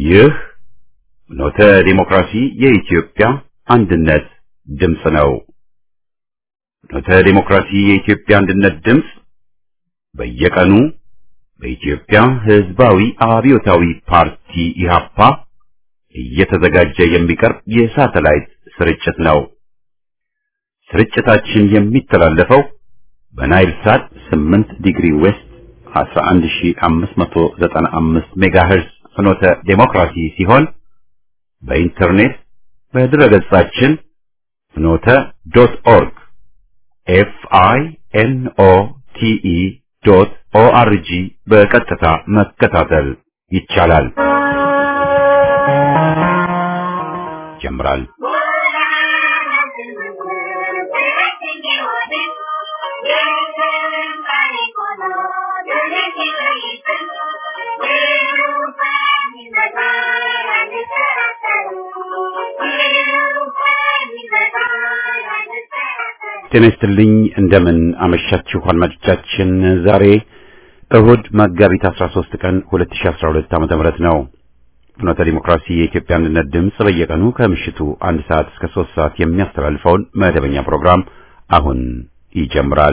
ይህ ኖተ ዲሞክራሲ የኢትዮጵያ አንድነት ድምፅ ነው። ኖተ ዲሞክራሲ የኢትዮጵያ አንድነት ድምፅ በየቀኑ በኢትዮጵያ ሕዝባዊ አብዮታዊ ፓርቲ ኢህአፓ እየተዘጋጀ የሚቀርብ የሳተላይት ስርጭት ነው። ስርጭታችን የሚተላለፈው በናይል ሳት 8 ዲግሪ ዌስት 11595 ሜጋሄርዝ ፍኖተ ዴሞክራሲ ሲሆን በኢንተርኔት በድረገጻችን ፍኖተ ዶት ኦርግ ኤፍ አይ ኤን ኦ ቲ ኢ ዶት ኦ አር ጂ በቀጥታ መከታተል ይቻላል። ይጀምራል። ጤና ይስጥልኝ። እንደምን አመሻችሁ አድማጮቻችን። ዛሬ እሁድ መጋቢት 13 ቀን 2012 ዓመተ ምህረት ነው። ፍኖተ ዲሞክራሲ የኢትዮጵያ አንድነት ድምፅ በየቀኑ ከምሽቱ አንድ ሰዓት እስከ ሶስት ሰዓት የሚያስተላልፈውን መደበኛ ፕሮግራም አሁን ይጀምራል።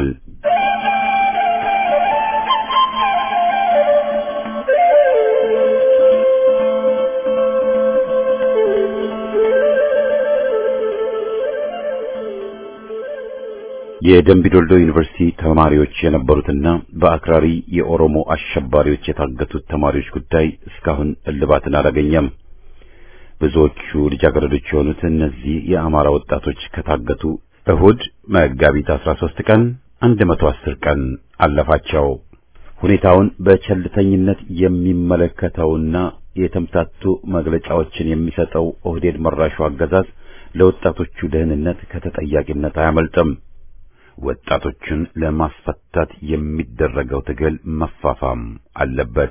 የደምቢዶልዶ ዩኒቨርሲቲ ተማሪዎች የነበሩትና በአክራሪ የኦሮሞ አሸባሪዎች የታገቱት ተማሪዎች ጉዳይ እስካሁን እልባትን አላገኘም። ብዙዎቹ ልጃገረዶች የሆኑት እነዚህ የአማራ ወጣቶች ከታገቱ እሁድ መጋቢት 13 ቀን 110 ቀን አለፋቸው። ሁኔታውን በቸልተኝነት የሚመለከተውና የተምታቱ መግለጫዎችን የሚሰጠው ኦህዴድ መራሹ አገዛዝ ለወጣቶቹ ደህንነት ከተጠያቂነት አያመልጥም። ወጣቶችን ለማስፈታት የሚደረገው ትግል መፋፋም አለበት።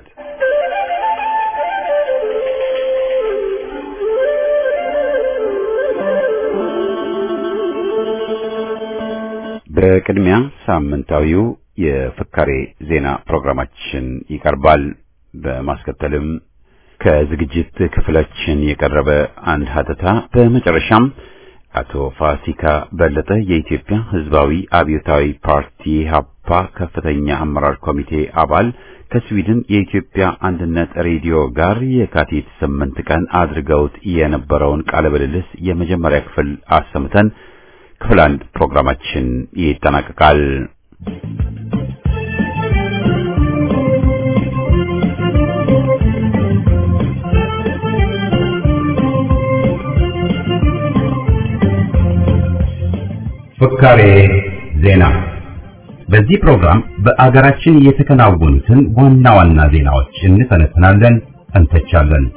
በቅድሚያ ሳምንታዊው የፍካሬ ዜና ፕሮግራማችን ይቀርባል። በማስከተልም ከዝግጅት ክፍላችን የቀረበ አንድ ሀተታ፣ በመጨረሻም አቶ ፋሲካ በለጠ የኢትዮጵያ ሕዝባዊ አብዮታዊ ፓርቲ ሀፓ ከፍተኛ አመራር ኮሚቴ አባል ከስዊድን የኢትዮጵያ አንድነት ሬዲዮ ጋር የካቲት ስምንት ቀን አድርገውት የነበረውን ቃለ ምልልስ የመጀመሪያ ክፍል አሰምተን ክፍል አንድ ፕሮግራማችን ይጠናቀቃል። ፍካሬ ዜና። በዚህ ፕሮግራም በአገራችን የተከናወኑትን ዋና ዋና ዜናዎች እንተነትናለን፣ እንተቻለን።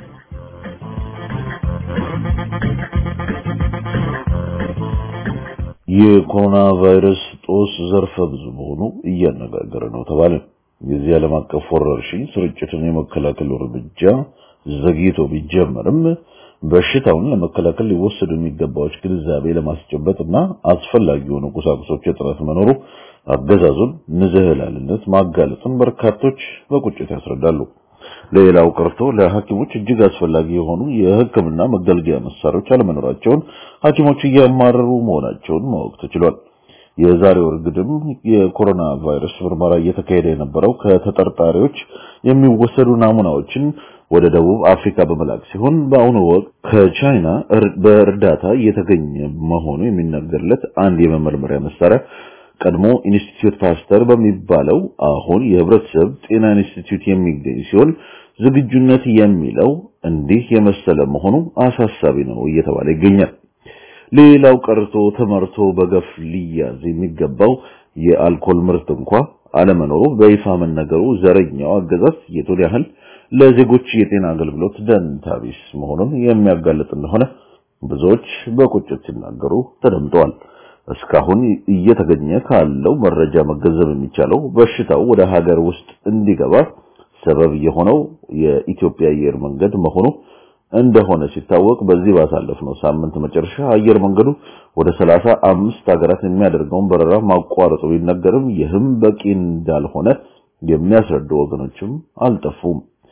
የኮሮና ቫይረስ ጦስ ዘርፈ ብዙ መሆኑ እያነጋገረ ነው ተባለ። የዚህ ዓለም አቀፍ ወረርሽኝ ስርጭትን የመከላከል እርምጃ ዘግይቶ ቢጀመርም በሽታውን ለመከላከል ሊወሰዱ የሚገባዎች ግንዛቤ ለማስጨበጥ እና አስፈላጊ የሆኑ ቁሳቁሶች እጥረት መኖሩ አገዛዙን ንዝህላልነት ማጋለጡን በርካቶች በቁጭት ያስረዳሉ። ሌላው ቀርቶ ለሐኪሞች እጅግ አስፈላጊ የሆኑ የሕክምና መገልገያ መሳሪያዎች አለመኖራቸውን ሐኪሞች እያማረሩ መሆናቸውን ማወቅ ተችሏል። የዛሬው እርግድም የኮሮና ቫይረስ ምርመራ እየተካሄደ የነበረው ከተጠርጣሪዎች የሚወሰዱ ናሙናዎችን ወደ ደቡብ አፍሪካ በመላክ ሲሆን በአሁኑ ወቅት ከቻይና በእርዳታ እየተገኘ መሆኑ የሚነገርለት አንድ የመመርመሪያ መሳሪያ ቀድሞ ኢንስቲትዩት ፓስተር በሚባለው አሁን የህብረተሰብ ጤና ኢንስቲትዩት የሚገኝ ሲሆን ዝግጁነት የሚለው እንዲህ የመሰለ መሆኑ አሳሳቢ ነው እየተባለ ይገኛል። ሌላው ቀርቶ ተመርቶ በገፍ ሊያዝ የሚገባው የአልኮል ምርት እንኳ አለመኖሩ በይፋ መነገሩ ዘረኛው አገዛዝ የቱን ያህል ለዜጎች የጤና አገልግሎት ደንታ ቢስ መሆኑን የሚያጋልጥ እንደሆነ ብዙዎች በቁጭት ሲናገሩ ተደምጠዋል። እስካሁን እየተገኘ ካለው መረጃ መገንዘብ የሚቻለው በሽታው ወደ ሀገር ውስጥ እንዲገባ ሰበብ የሆነው የኢትዮጵያ አየር መንገድ መሆኑ እንደሆነ ሲታወቅ በዚህ ባሳለፍነው ሳምንት መጨረሻ አየር መንገዱ ወደ ሰላሳ አምስት ሀገራት የሚያደርገውን በረራ ማቋረጡ ቢነገርም ይህም በቂ እንዳልሆነ የሚያስረዱ ወገኖችም አልጠፉም።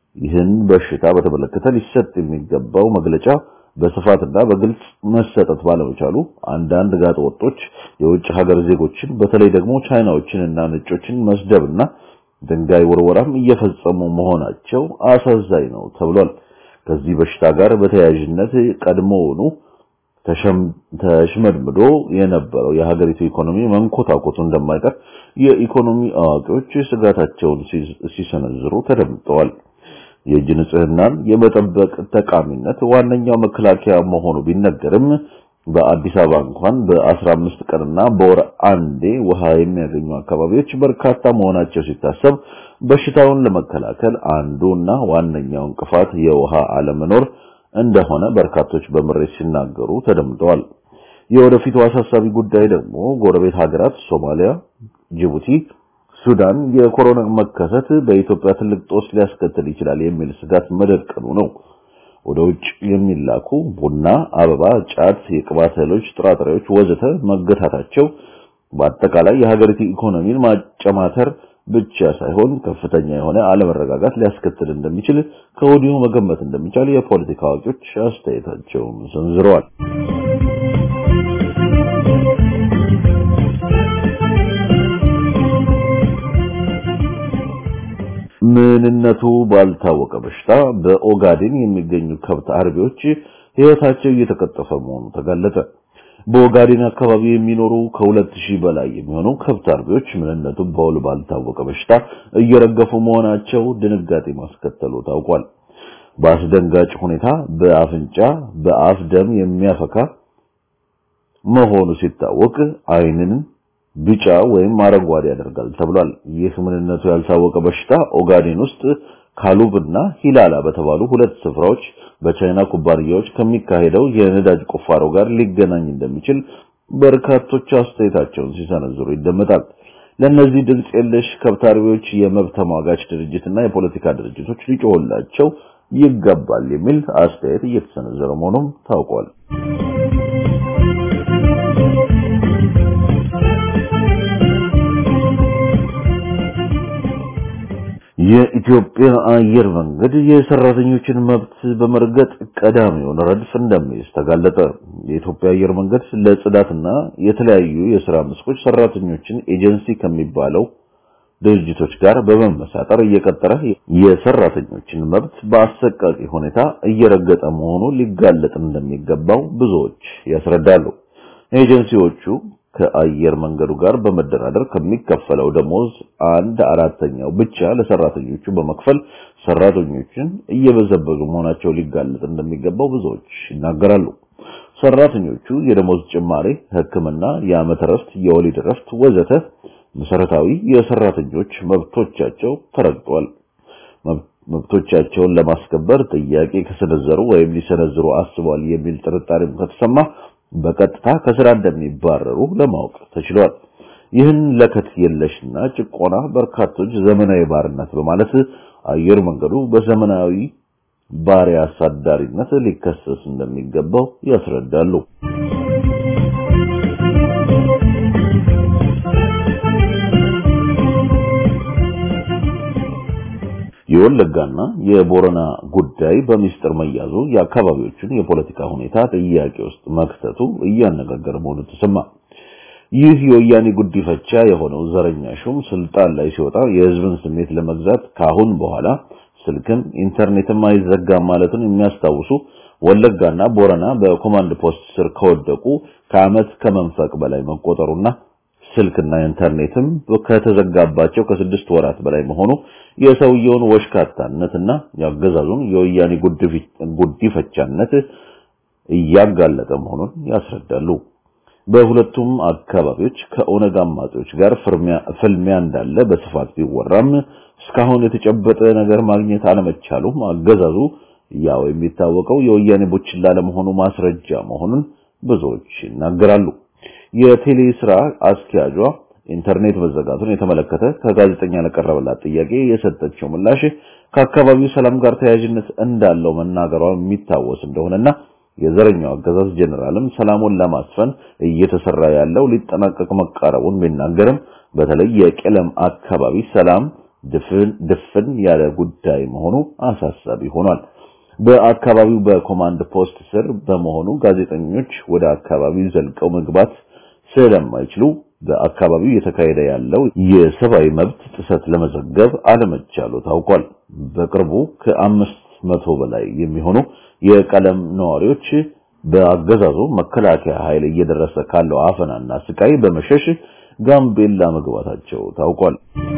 ይህን በሽታ በተመለከተ ሊሰጥ የሚገባው መግለጫ በስፋትና በግልጽ መሰጠት ባለመቻሉ አንዳንድ ጋጠ ወጦች የውጭ ሀገር ዜጎችን በተለይ ደግሞ ቻይናዎችንና ነጮችን መስደብና ድንጋይ ወርወራም እየፈጸሙ መሆናቸው አሳዛኝ ነው ተብሏል። ከዚህ በሽታ ጋር በተያያዥነት ቀድሞውኑ ተሽመድምዶ የነበረው የሀገሪቱ ኢኮኖሚ መንኮታኮቱ እንደማይቀር የኢኮኖሚ አዋቂዎች ስጋታቸውን ሲሰነዝሩ ተደምጠዋል። የእጅ ንጽህናን የመጠበቅ ጠቃሚነት ዋነኛው መከላከያ መሆኑ ቢነገርም በአዲስ አበባ እንኳን በ15 ቀንና በወር አንዴ ውሃ የሚያገኙ አካባቢዎች በርካታ መሆናቸው ሲታሰብ በሽታውን ለመከላከል አንዱና ዋነኛው እንቅፋት የውሃ አለመኖር እንደሆነ በርካቶች በምሬት ሲናገሩ ተደምጠዋል። የወደፊቱ አሳሳቢ ጉዳይ ደግሞ ጎረቤት ሀገራት ሶማሊያ፣ ጅቡቲ፣ ሱዳን የኮሮና መከሰት በኢትዮጵያ ትልቅ ጦስ ሊያስከትል ይችላል የሚል ስጋት መደቀኑ ነው። ወደ ውጭ የሚላኩ ቡና፣ አበባ፣ ጫት፣ የቅባት እህሎች፣ ጥራጥሬዎች ወዘተ መገታታቸው በአጠቃላይ የሀገሪቱ ኢኮኖሚን ማጨማተር ብቻ ሳይሆን ከፍተኛ የሆነ አለመረጋጋት ሊያስከትል እንደሚችል ከወዲሁ መገመት እንደሚቻል የፖለቲካ አዋቂዎች አስተያየታቸውን ሰንዝረዋል። ምንነቱ ባልታወቀ በሽታ በኦጋዴን የሚገኙ ከብት አርቢዎች ሕይወታቸው እየተቀጠፈ መሆኑ ተገለጸ። በኦጋዴን አካባቢ የሚኖሩ ከሁለት ሺህ በላይ የሚሆኑ ከብት አርቢዎች ምንነቱ በውል ባልታወቀ በሽታ እየረገፉ መሆናቸው ድንጋጤ ማስከተሉ ታውቋል። በአስደንጋጭ ሁኔታ በአፍንጫ በአፍ ደም የሚያፈካ መሆኑ ሲታወቅ ዓይንን ቢጫ ወይም አረንጓዴ ያደርጋል ተብሏል። ይህ ምንነቱ ያልታወቀ በሽታ ኦጋዴን ውስጥ ካሉብና ሂላላ በተባሉ ሁለት ስፍራዎች በቻይና ኩባንያዎች ከሚካሄደው የነዳጅ ቁፋሮ ጋር ሊገናኝ እንደሚችል በርካቶች አስተያየታቸውን ሲሰነዝሩ ይደመጣል። ለእነዚህ ድምፅ የለሽ ከብት አርቢዎች የመብት ተሟጋች ድርጅትና የፖለቲካ ድርጅቶች ሊጮህላቸው ይገባል የሚል አስተያየት እየተሰነዘረ መሆኑም ታውቋል። የኢትዮጵያ አየር መንገድ የሰራተኞችን መብት በመርገጥ ቀዳሚውን ረድፍ እንደሚይዝ ተጋለጠ። የኢትዮጵያ አየር መንገድ ለጽዳትና የተለያዩ የሥራ መስኮች ሰራተኞችን ኤጀንሲ ከሚባለው ድርጅቶች ጋር በመመሳጠር እየቀጠረ የሰራተኞችን መብት በአሰቃቂ ሁኔታ እየረገጠ መሆኑ ሊጋለጥ እንደሚገባው ብዙዎች ያስረዳሉ። ኤጀንሲዎቹ ከአየር መንገዱ ጋር በመደራደር ከሚከፈለው ደሞዝ አንድ አራተኛው ብቻ ለሰራተኞቹ በመክፈል ሰራተኞችን እየበዘበዙ መሆናቸው ሊጋለጥ እንደሚገባው ብዙዎች ይናገራሉ። ሰራተኞቹ የደሞዝ ጭማሪ፣ ሕክምና፣ የዓመት እረፍት፣ የወሊድ እረፍት ወዘተ መሰረታዊ የሰራተኞች መብቶቻቸው ተረግጧል። መብቶቻቸውን ለማስከበር ጥያቄ ከሰነዘሩ ወይም ሊሰነዝሩ አስበዋል የሚል ጥርጣሬም ከተሰማ በቀጥታ ከስራ እንደሚባረሩ ለማወቅ ተችሏል። ይህን ለከት የለሽና ጭቆና በርካቶች ዘመናዊ ባርነት በማለት አየር መንገዱ በዘመናዊ ባሪያ አሳዳሪነት ሊከሰስ እንደሚገባው ያስረዳሉ። የወለጋና የቦረና ጉዳይ በሚስጥር መያዙ የአካባቢዎቹን የፖለቲካ ሁኔታ ጥያቄ ውስጥ መክተቱ እያነጋገረ መሆኑ ተሰማ። ይህ የወያኔ ጉዲፈቻ የሆነው ዘረኛ ሹም ስልጣን ላይ ሲወጣ የሕዝብን ስሜት ለመግዛት ካሁን በኋላ ስልክም ኢንተርኔትም አይዘጋም ማለቱን የሚያስታውሱ ወለጋና ቦረና በኮማንድ ፖስት ስር ከወደቁ ከዓመት ከመንፈቅ በላይ መቆጠሩና ስልክና ኢንተርኔትም ከተዘጋባቸው ከስድስት ወራት በላይ መሆኑ የሰውየውን ወሽካታነትና ያገዛዙን የወያኔ ጉዲፈቻነት እያጋለጠ መሆኑን ያስረዳሉ። በሁለቱም አካባቢዎች ከኦነግ አማጺዎች ጋር ፍልሚያ እንዳለ በስፋት ቢወራም እስካሁን የተጨበጠ ነገር ማግኘት አለመቻሉም አገዛዙ ያው የሚታወቀው የወያኔ ቡችላ ለመሆኑ ማስረጃ መሆኑን ብዙዎች ይናገራሉ። የቴሌ ስራ አስኪያጇ ኢንተርኔት መዘጋቱን የተመለከተ ከጋዜጠኛ ለቀረበላት ጥያቄ የሰጠችው ምላሽ ከአካባቢው ሰላም ጋር ተያያዥነት እንዳለው መናገሯ የሚታወስ እንደሆነና የዘረኛው አገዛዝ ጀኔራልም ሰላሙን ለማስፈን እየተሰራ ያለው ሊጠናቀቅ መቃረቡን ቢናገርም በተለይ የቄለም አካባቢ ሰላም ድፍን ድፍን ያለ ጉዳይ መሆኑ አሳሳቢ ሆኗል። በአካባቢው በኮማንድ ፖስት ስር በመሆኑ ጋዜጠኞች ወደ አካባቢው ዘልቀው መግባት ስለማይችሉ በአካባቢው የተካሄደ ያለው የሰብአዊ መብት ጥሰት ለመዘገብ አለመቻሉ ታውቋል። በቅርቡ ከአምስት መቶ በላይ የሚሆኑ የቀለም ነዋሪዎች በአገዛዙ መከላከያ ኃይል እየደረሰ ካለው አፈናና ስቃይ በመሸሽ ጋምቤላ መግባታቸው ታውቋል።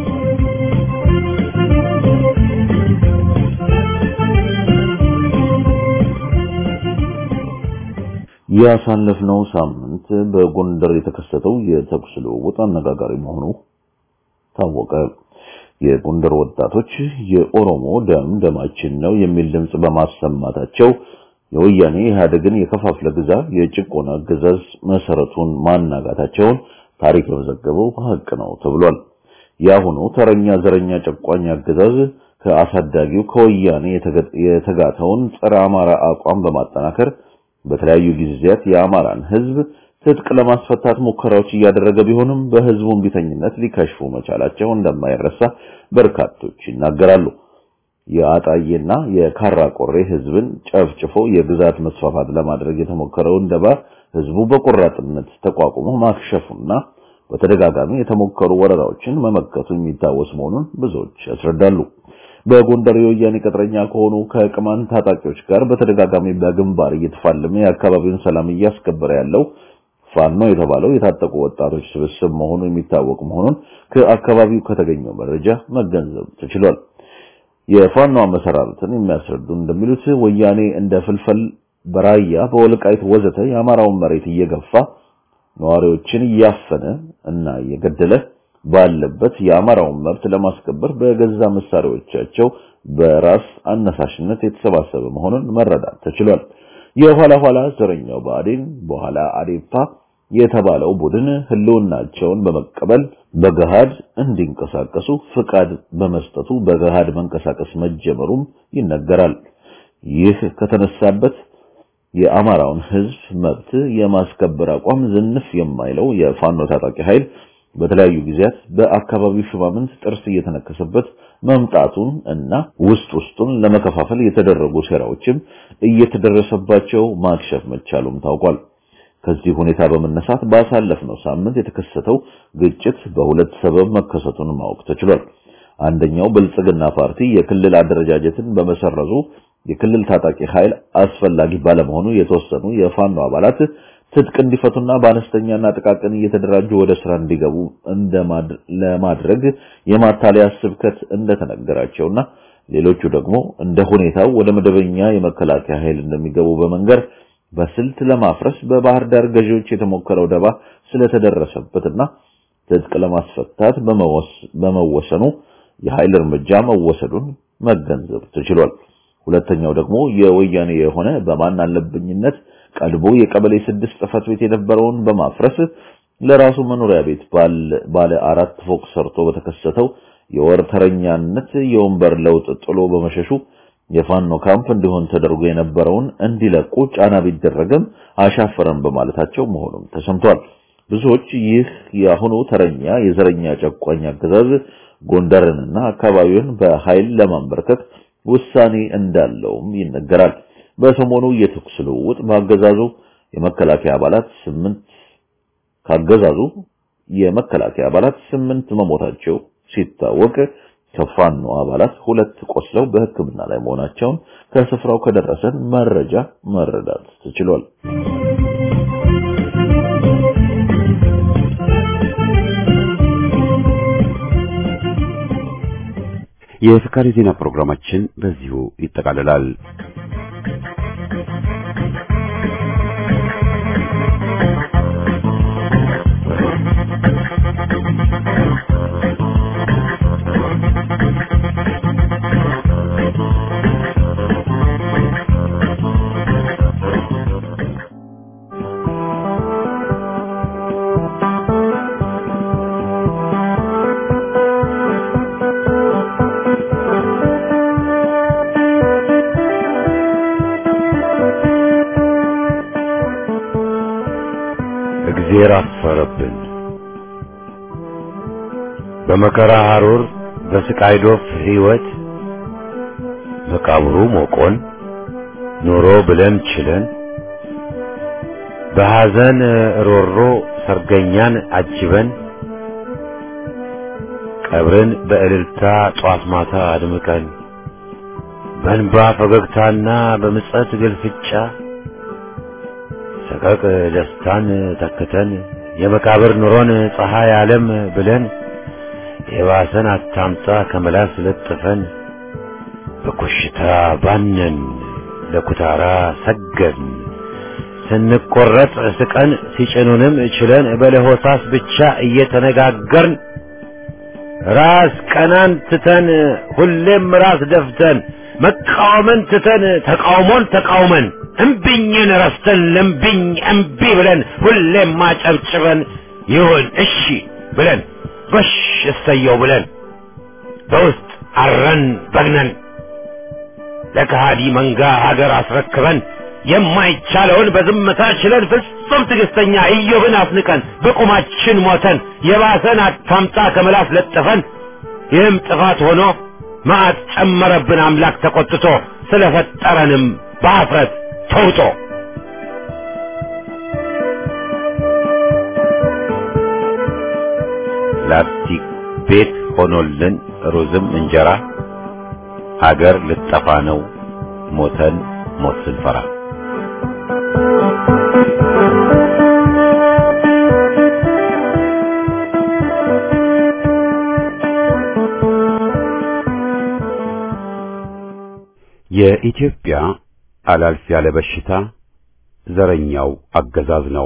ያሳለፍነው ሳምንት በጎንደር የተከሰተው የተኩስ ልውውጥ አነጋጋሪ መሆኑ ታወቀ። የጎንደር ወጣቶች የኦሮሞ ደም ደማችን ነው የሚል ድምጽ በማሰማታቸው የወያኔ ኢህአዴግን የከፋፍለ ግዛ የጭቆና አገዛዝ መሰረቱን ማናጋታቸውን ታሪክ የመዘገበው ሀቅ ነው ተብሏል። የአሁኑ ተረኛ ዘረኛ ጨቋኝ አገዛዝ ከአሳዳጊው ከወያኔ የተጋተውን ጸረ አማራ አቋም በማጠናከር በተለያዩ ጊዜያት የአማራን ህዝብ ትጥቅ ለማስፈታት ሙከራዎች እያደረገ ቢሆንም በህዝቡ እምቢተኝነት ሊከሽፉ መቻላቸው እንደማይረሳ በርካቶች ይናገራሉ። የአጣዬና የካራ ቆሬ ህዝብን ጨፍጭፎ የግዛት መስፋፋት ለማድረግ የተሞከረውን ደባ ህዝቡ በቆራጥነት ተቋቁሞ ማክሸፉና በተደጋጋሚ የተሞከሩ ወረራዎችን መመከቱ የሚታወስ መሆኑን ብዙዎች ያስረዳሉ። በጎንደር የወያኔ ቅጥረኛ ከሆኑ ከቅማንት ታጣቂዎች ጋር በተደጋጋሚ በግንባር እየተፋለመ የአካባቢውን ሰላም እያስከበረ ያለው ፋኖ የተባለው የታጠቁ ወጣቶች ስብስብ መሆኑ የሚታወቅ መሆኑን ከአካባቢው ከተገኘው መረጃ መገንዘብ ተችሏል። የፋኖ አመሰራረትን የሚያስረዱ እንደሚሉት ወያኔ እንደ ፍልፈል በራያ በወልቃይት ወዘተ የአማራውን መሬት እየገፋ ነዋሪዎችን እያፈነ እና እየገደለ ባለበት የአማራውን መብት ለማስከበር በገዛ መሳሪያዎቻቸው በራስ አነሳሽነት የተሰባሰበ መሆኑን መረዳት ተችሏል። የኋላ ኋላ ዘረኛው ብአዴን በኋላ አዴፓ የተባለው ቡድን ህልውናቸውን በመቀበል በገሃድ እንዲንቀሳቀሱ ፍቃድ በመስጠቱ በገሃድ መንቀሳቀስ መጀመሩም ይነገራል። ይህ ከተነሳበት የአማራውን ህዝብ መብት የማስከበር አቋም ዝንፍ የማይለው የፋኖ ታጣቂ ኃይል በተለያዩ ጊዜያት በአካባቢው ሹማምንት ጥርስ እየተነከሰበት መምጣቱን እና ውስጥ ውስጡን ለመከፋፈል የተደረጉ ሴራዎችም እየተደረሰባቸው ማክሸፍ መቻሉም ታውቋል። ከዚህ ሁኔታ በመነሳት ባሳለፍነው ሳምንት የተከሰተው ግጭት በሁለት ሰበብ መከሰቱን ማወቅ ተችሏል። አንደኛው ብልጽግና ፓርቲ የክልል አደረጃጀትን በመሰረዙ የክልል ታጣቂ ኃይል አስፈላጊ ባለመሆኑ የተወሰኑ የፋኖ አባላት ትጥቅ እንዲፈቱና በአነስተኛና ጥቃቅን እየተደራጁ ወደ ስራ እንዲገቡ ለማድረግ የማታለያ ስብከት እንደተነገራቸውና ሌሎቹ ደግሞ እንደ ሁኔታው ወደ መደበኛ የመከላከያ ኃይል እንደሚገቡ በመንገር በስልት ለማፍረስ በባህር ዳር ገዢዎች የተሞከረው ደባ ስለተደረሰበትና ትጥቅ ለማስፈታት በመወሰኑ የኃይል እርምጃ መወሰዱን መገንዘብ ተችሏል። ሁለተኛው ደግሞ የወያኔ የሆነ በማን አለብኝነት ቀልቦ የቀበሌ ስድስት ጽሕፈት ቤት የነበረውን በማፍረስ ለራሱ መኖሪያ ቤት ባለ አራት ፎቅ ሰርቶ በተከሰተው የወር ተረኛነት የወንበር ለውጥ ጥሎ በመሸሹ የፋኖ ካምፕ እንዲሆን ተደርጎ የነበረውን እንዲለቁ ጫና ቢደረግም አሻፈረን በማለታቸው መሆኑም ተሰምቷል። ብዙዎች ይህ የአሁኑ ተረኛ የዘረኛ ጨቋኝ አገዛዝ ጎንደርንና አካባቢውን በኃይል ለማንበርከክ ውሳኔ እንዳለውም ይነገራል። በሰሞኑ የተኩስ ልውውጥ በአገዛዙ የመከላከያ አባላት ስምንት ካገዛዙ የመከላከያ አባላት ስምንት መሞታቸው ሲታወቅ ከፋኖ አባላት ሁለት ቆስለው በሕክምና ላይ መሆናቸውን ከስፍራው ከደረሰን መረጃ መረዳት ተችሏል። የፍካሪ ዜና ፕሮግራማችን በዚሁ ይጠቃልላል። እግዜር አፈረብን። በመከራ ሐሩር በስቃይ ዶፍ ሕይወት መቃብሩ ሞቆን ኑሮ ብለን ችለን በሐዘን ሮሮ ሰርገኛን አጅበን ቀብርን በእልልታ ጧት ማታ አድምቀን በእንባ ፈገግታና በምጸት ግልፍጫ ሰቀቅ ደስታን ተክተን የመቃብር ኑሮን ፀሐይ ዓለም ብለን የባሰን አታምጣ ከመላስ ለጥፈን በኮሽታ ባነን ለኩታራ ሰገድን ስንቆረጥ ስቀን ሲጭኑንም ችለን በለሆሳስ ብቻ እየተነጋገርን ራስ ቀናን ትተን ሁሌም ራስ ደፍተን መቃወምን ትተን ተቃውሞን ተቃውመን እምቢኝን ረስተን ለምቢኝ እምቢ ብለን ሁሌም ማጨብጭበን ይሁን እሺ ብለን ጎሽ እሰየው ብለን በውስጥ አረን በግነን ለከሃዲ መንጋ ሀገር አስረክበን የማይቻለውን በዝምታ ችለን ፍጹም ትዕግስተኛ ኢዮብን አስንቀን በቁማችን ሞተን የባሰን አታምጣ ከመላስ ለጥፈን ይህም ጥፋት ሆኖ መዓት ጨመረብን አምላክ ተቆጥቶ ስለፈጠረንም በአፍረት ተውጦ ላስቲክ ቤት ሆኖልን ሩዝም እንጀራ ሀገር ልጠፋ ነው ሞተን ሞት ስንፈራ የኢትዮጵያ አላልፍ ያለ በሽታ ዘረኛው አገዛዝ ነው።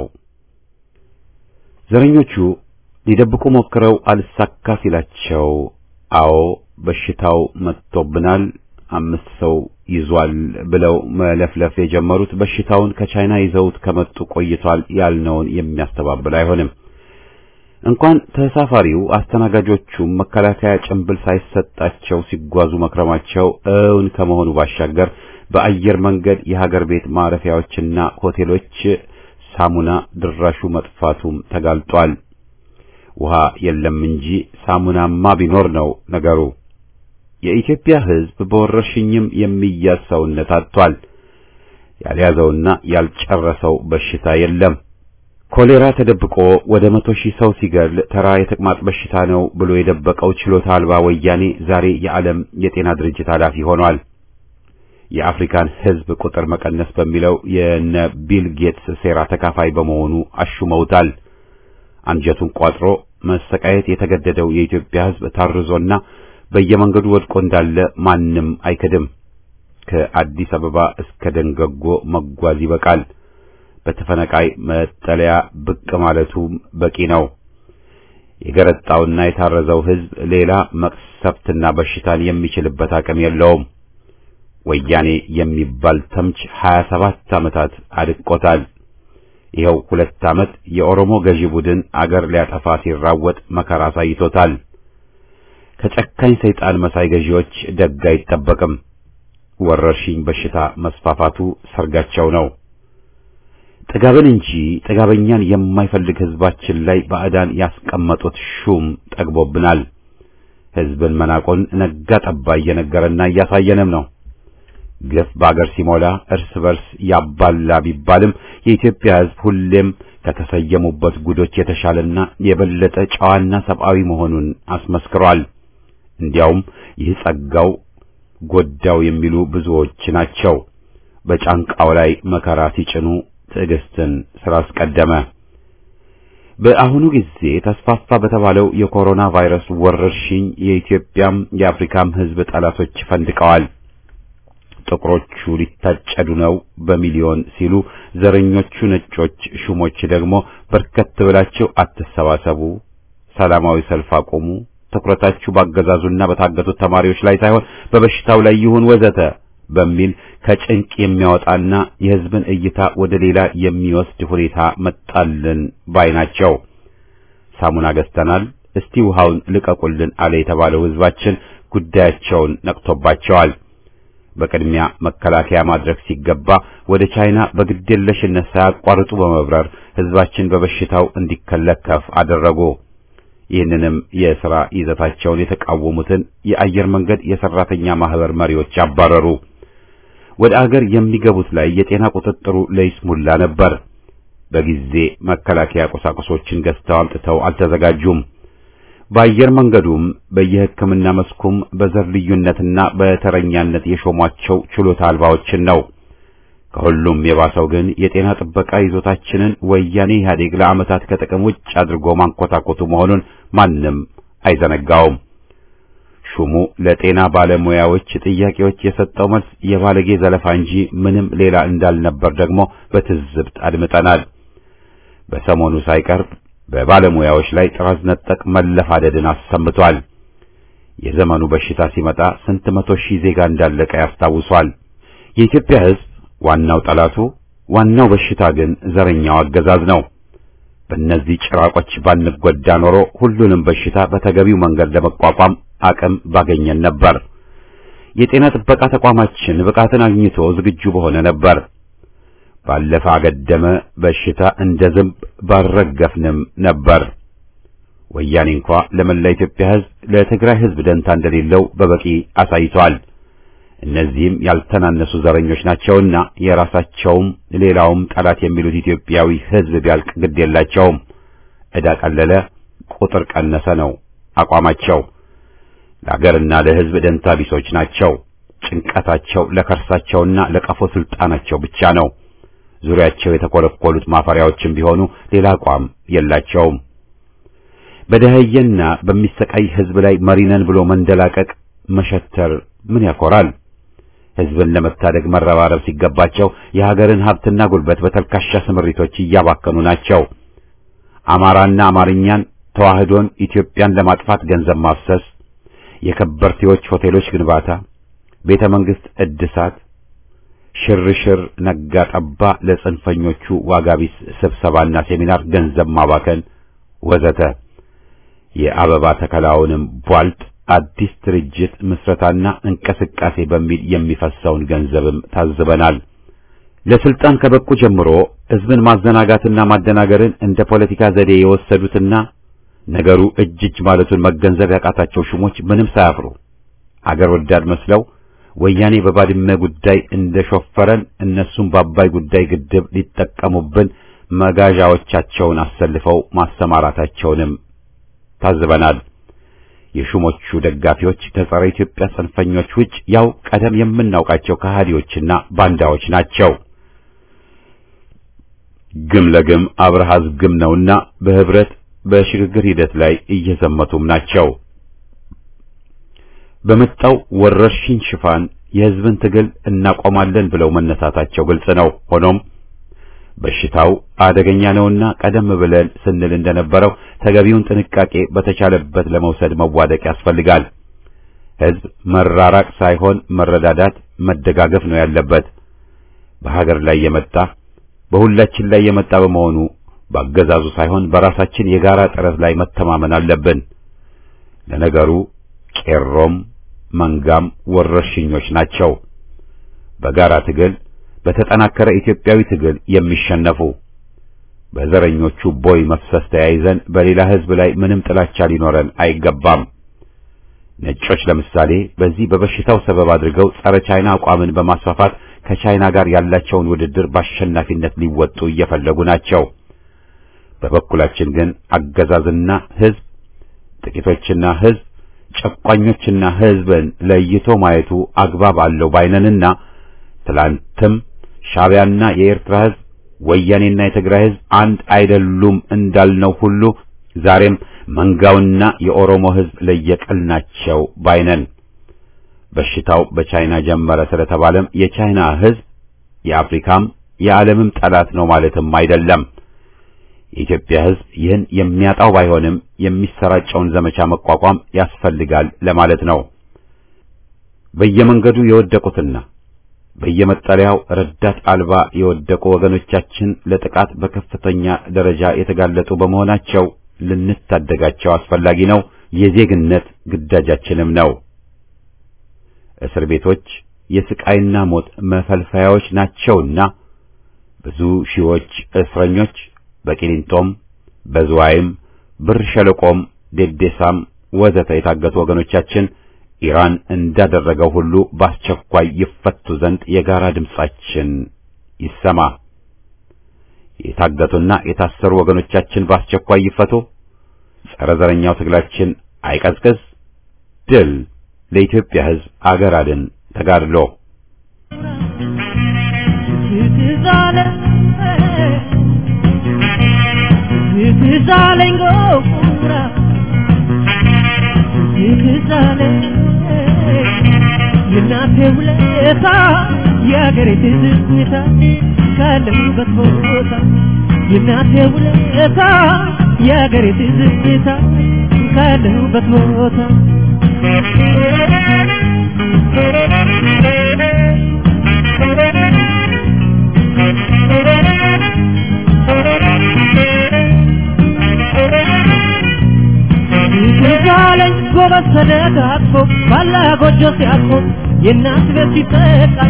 ዘረኞቹ ሊደብቁ ሞክረው አልሳካ ሲላቸው አዎ በሽታው መጥቶብናል፣ አምስት ሰው ይዟል ብለው መለፍለፍ የጀመሩት በሽታውን ከቻይና ይዘውት ከመጡ ቆይቷል ያልነውን የሚያስተባብል አይሆንም። እንኳን ተሳፋሪው አስተናጋጆቹም መከላከያ ጭንብል ሳይሰጣቸው ሲጓዙ መክረማቸው እውን ከመሆኑ ባሻገር በአየር መንገድ የሀገር ቤት ማረፊያዎችና ሆቴሎች ሳሙና ድራሹ መጥፋቱም ተጋልጧል። ውሃ የለም እንጂ ሳሙናማ ቢኖር ነው ነገሩ። የኢትዮጵያ ሕዝብ በወረርሽኝም የሚያዝ ሰውነት አጥቷል። ያልያዘውና ያልጨረሰው በሽታ የለም። ኮሌራ ተደብቆ ወደ መቶ ሺህ ሰው ሲገል ተራ የተቅማጥ በሽታ ነው ብሎ የደበቀው ችሎታ አልባ ወያኔ ዛሬ የዓለም የጤና ድርጅት ኃላፊ ሆኗል። የአፍሪካን ሕዝብ ቁጥር መቀነስ በሚለው የነ ቢል ጌትስ ሴራ ተካፋይ በመሆኑ አሹመውታል። አንጀቱን ቋጥሮ መሰቃየት የተገደደው የኢትዮጵያ ሕዝብ ታርዞና በየመንገዱ ወድቆ እንዳለ ማንም አይክድም። ከአዲስ አበባ እስከ ደንገጎ መጓዝ ይበቃል። በተፈነቃይ መጠለያ ብቅ ማለቱም በቂ ነው። የገረጣውና የታረዘው ሕዝብ ሌላ መቅሰፍትና በሽታን የሚችልበት አቅም የለውም። ወያኔ የሚባል ተምች 27 ዓመታት አድቆታል። ይኸው ሁለት ዓመት የኦሮሞ ገዢ ቡድን አገር ሊያጠፋ ሲራወጥ መከራ አሳይቶታል። ከጨካኝ ሰይጣን መሳይ ገዢዎች ደግ አይጠበቅም። ወረርሽኝ በሽታ መስፋፋቱ ሰርጋቸው ነው። ጥጋብን እንጂ ጥጋበኛን የማይፈልግ ሕዝባችን ላይ ባዕዳን ያስቀመጡት ሹም ጠግቦብናል። ሕዝብን መናቆን ነጋ ጠባ እየነገረና እያሳየንም ነው። ግፍ በአገር ሲሞላ እርስ በርስ ያባላ ቢባልም የኢትዮጵያ ሕዝብ ሁሌም ከተሰየሙበት ጉዶች የተሻለና የበለጠ ጨዋና ሰብአዊ መሆኑን አስመስክሯል። እንዲያውም ይህ ጸጋው ጎዳው የሚሉ ብዙዎች ናቸው። በጫንቃው ላይ መከራ ሲጭኑ ትዕግስትን ስላስቀደመ በአሁኑ ጊዜ ተስፋፋ በተባለው የኮሮና ቫይረስ ወረርሽኝ የኢትዮጵያም የአፍሪካም ሕዝብ ጠላቶች ፈንድቀዋል። ጥቁሮቹ ሊታጨዱ ነው በሚሊዮን ሲሉ፣ ዘረኞቹ ነጮች ሹሞች ደግሞ በርከት ብላችሁ አትሰባሰቡ፣ ሰላማዊ ሰልፍ አቁሙ፣ ትኩረታችሁ ባገዛዙና በታገቱት ተማሪዎች ላይ ሳይሆን በበሽታው ላይ ይሁን ወዘተ በሚል ከጭንቅ የሚያወጣና የሕዝብን እይታ ወደ ሌላ የሚወስድ ሁኔታ መጣልን ባይ ናቸው። ሳሙና ገዝተናል፣ እስቲ ውሃውን ልቀቁልን አለ የተባለው ሕዝባችን ጉዳያቸውን ነቅቶባቸዋል። በቅድሚያ መከላከያ ማድረግ ሲገባ ወደ ቻይና በግዴለሽነት ሳያቋርጡ በመብረር ሕዝባችን በበሽታው እንዲከለከፍ አደረጉ። ይህንንም የሥራ ይዘታቸውን የተቃወሙትን የአየር መንገድ የሰራተኛ ማህበር መሪዎች አባረሩ። ወደ አገር የሚገቡት ላይ የጤና ቁጥጥሩ ለይስሙላ ነበር። በጊዜ መከላከያ ቁሳቁሶችን ገዝተው አምጥተው አልተዘጋጁም። በአየር መንገዱም በየሕክምና መስኩም በዘር ልዩነትና በተረኛነት የሾሟቸው ችሎታ አልባዎችን ነው። ከሁሉም የባሰው ግን የጤና ጥበቃ ይዞታችንን ወያኔ ኢህአዴግ ለዓመታት ከጥቅም ውጭ አድርጎ ማንኮታኮቱ መሆኑን ማንም አይዘነጋውም። ሹሙ ለጤና ባለሙያዎች ጥያቄዎች የሰጠው መልስ የባለጌ ዘለፋ እንጂ ምንም ሌላ እንዳልነበር ደግሞ በትዝብት አድምጠናል። በሰሞኑ ሳይቀርብ በባለሙያዎች ላይ ጥራዝ ነጠቅ መለፋደድን አሰምቷል። የዘመኑ በሽታ ሲመጣ ስንት መቶ ሺህ ዜጋ እንዳለቀ ያስታውሷል። የኢትዮጵያ ሕዝብ ዋናው ጠላቱ፣ ዋናው በሽታ ግን ዘረኛው አገዛዝ ነው። በእነዚህ ጭራቆች ባንጎዳ ኖሮ ሁሉንም በሽታ በተገቢው መንገድ ለመቋቋም አቅም ባገኘን ነበር። የጤና ጥበቃ ተቋማችን ብቃትን አግኝቶ ዝግጁ በሆነ ነበር። ባለፈ አገደመ በሽታ እንደ ዝንብ ባልረገፍንም ነበር። ወያኔ እንኳ ለመላ ኢትዮጵያ ሕዝብ ለትግራይ ሕዝብ ደንታ እንደሌለው በበቂ አሳይቷል። እነዚህም ያልተናነሱ ዘረኞች ናቸውና የራሳቸውም ሌላውም ጠላት የሚሉት ኢትዮጵያዊ ሕዝብ ቢያልቅ ግድ የላቸውም። ዕዳ ቀለለ፣ ቁጥር ቀነሰ ነው አቋማቸው። ለአገርና ለሕዝብ ደንታ ቢሶች ናቸው። ጭንቀታቸው ለከርሳቸውና ለቀፎ ስልጣናቸው ብቻ ነው። ዙሪያቸው የተኮለኮሉት ማፈሪያዎችም ቢሆኑ ሌላ አቋም የላቸውም። በደህየና በሚሰቃይ ሕዝብ ላይ መሪነን ብሎ መንደላቀቅ መሸተር ምን ያኮራል? ሕዝብን ለመታደግ መረባረብ ሲገባቸው የሀገርን ሀብትና ጉልበት በተልካሻ ስምሪቶች እያባከኑ ናቸው። አማራና አማርኛን፣ ተዋህዶን፣ ኢትዮጵያን ለማጥፋት ገንዘብ ማፍሰስ፣ የከበርቴዎች ሆቴሎች ግንባታ፣ ቤተ መንግሥት እድሳት፣ ሽርሽር፣ ነጋ ጠባ ለጽንፈኞቹ ዋጋቢስ ስብሰባና ሴሚናር ገንዘብ ማባከን ወዘተ የአበባ ተከላውንም ቧልጥ አዲስ ድርጅት ምስረታና እንቅስቃሴ በሚል የሚፈሰውን ገንዘብም ታዝበናል። ለስልጣን ከበቁ ጀምሮ ሕዝብን ማዘናጋትና ማደናገርን እንደ ፖለቲካ ዘዴ የወሰዱትና ነገሩ እጅ እጅ ማለቱን መገንዘብ ያቃታቸው ሹሞች ምንም ሳያፍሩ አገር ወዳድ መስለው ወያኔ በባድመ ጉዳይ እንደሾፈረን እነሱም በአባይ ጉዳይ ግድብ ሊጠቀሙብን መጋዣዎቻቸውን አሰልፈው ማሰማራታቸውንም ታዝበናል። የሹሞቹ ደጋፊዎች ከጸረ ኢትዮጵያ ጽንፈኞች ውጭ ያው ቀደም የምናውቃቸው ከሃዲዎችና ባንዳዎች ናቸው። ግም ለግም አብርሃዝ ግም ነውና በህብረት በሽግግር ሂደት ላይ እየዘመቱም ናቸው። በመጣው ወረርሽኝ ሽፋን የህዝብን ትግል እናቆማለን ብለው መነሳታቸው ግልጽ ነው። ሆኖም በሽታው አደገኛ ነውና ቀደም ብለን ስንል እንደነበረው ተገቢውን ጥንቃቄ በተቻለበት ለመውሰድ መዋደቅ ያስፈልጋል። ህዝብ መራራቅ ሳይሆን መረዳዳት፣ መደጋገፍ ነው ያለበት። በሀገር ላይ የመጣ በሁላችን ላይ የመጣ በመሆኑ በአገዛዙ ሳይሆን በራሳችን የጋራ ጥረት ላይ መተማመን አለብን። ለነገሩ ቄሮም መንጋም ወረርሽኞች ናቸው። በጋራ ትግል በተጠናከረ ኢትዮጵያዊ ትግል የሚሸነፉ በዘረኞቹ ቦይ መፍሰስ ተያይዘን በሌላ ህዝብ ላይ ምንም ጥላቻ ሊኖረን አይገባም። ነጮች ለምሳሌ በዚህ በበሽታው ሰበብ አድርገው ጸረ ቻይና አቋምን በማስፋፋት ከቻይና ጋር ያላቸውን ውድድር በአሸናፊነት ሊወጡ እየፈለጉ ናቸው። በበኩላችን ግን አገዛዝና ህዝብ፣ ጥቂቶችና ህዝብ፣ ጨቋኞችና ህዝብን ለይቶ ማየቱ አግባብ አለው ባይነንና ትላንትም ሻዕቢያና የኤርትራ ህዝብ ወያኔና የትግራይ ህዝብ አንድ አይደሉም እንዳልነው ሁሉ ዛሬም መንጋውና የኦሮሞ ህዝብ ለየቅል ናቸው ባይነን። በሽታው በቻይና ጀመረ ስለተባለም የቻይና ህዝብ የአፍሪካም የዓለምም ጠላት ነው ማለትም አይደለም። የኢትዮጵያ ህዝብ ይህን የሚያጣው ባይሆንም የሚሰራጨውን ዘመቻ መቋቋም ያስፈልጋል ለማለት ነው። በየመንገዱ የወደቁትና በየመጠለያው ረዳት አልባ የወደቁ ወገኖቻችን ለጥቃት በከፍተኛ ደረጃ የተጋለጡ በመሆናቸው ልንታደጋቸው አስፈላጊ ነው። የዜግነት ግዳጃችንም ነው። እስር ቤቶች የስቃይና ሞት መፈልፈያዎች ናቸውና ብዙ ሺዎች እስረኞች በቂሊንጦም፣ በዝዋይም፣ ብር ሸለቆም፣ ዴዴሳም ወዘተ የታገቱ ወገኖቻችን ኢራን እንዳደረገው ሁሉ በአስቸኳይ ይፈቱ ዘንድ የጋራ ድምጻችን ይሰማ። የታገቱና የታሰሩ ወገኖቻችን በአስቸኳይ ይፈቱ። ጸረ ዘረኛው ትግላችን አይቀዝቅዝ። ድል ለኢትዮጵያ ሕዝብ አገር አድን ተጋድሎ የእናቴ ውለታ የአገሬ ትዝታ ካለሁበት ቦታ የእናቴ ውለታ የአገሬ ትዝታ ካለሁበት ቦታ ይዛለኝ ጎበዝ ተደጋግፎ ባላ ጎጆ ሲያቆም የእናት ቤት ሲጠቃል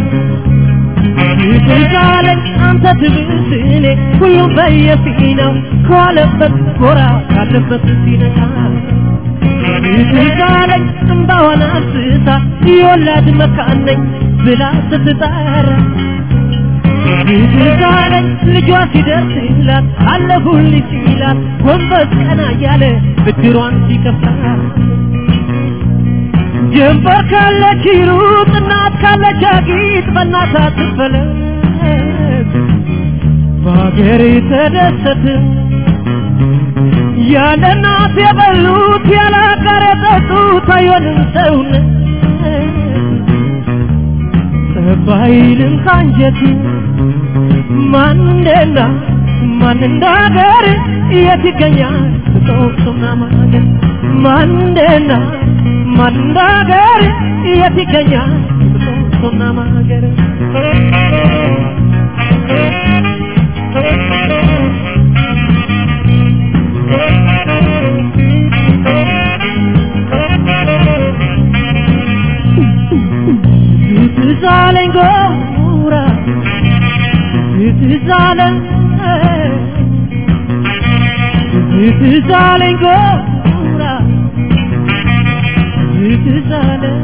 ይዛለኝ አንተ ትብስ እኔ ሁሉም በየፊናው ከዋለበት ጎራ ካለበት ሲነቃ ይዛለኝ እምባዋን አፍስሳ የወላድ መካን ነኝ ብላ ስትጣራ ይዛለኝ ልጇ ሲደርስላት አለሁልሽ ሲላት ጎንበስ ቀና እያለ ብድሯን ሲከፍላት ጀንበር ካለች ይሩጥ እናት ካለች አጊጥ በእናት አትፈለግ በሀገር ተደሰት ያለ እናት የበሉት ያለ አጋር የጠጡት አይሆንም ሰውነት ባይልም ካንጀት ማንደና ማን እንዳገር የት ይገኛል ጦሱና ማገር ማንደና ማን እንዳገር የት ይገኛል ጦሱና ማገር ትዛለኝ ጎራ ትዛለኝ ትዛለኝ ጎራ ትዛለኝ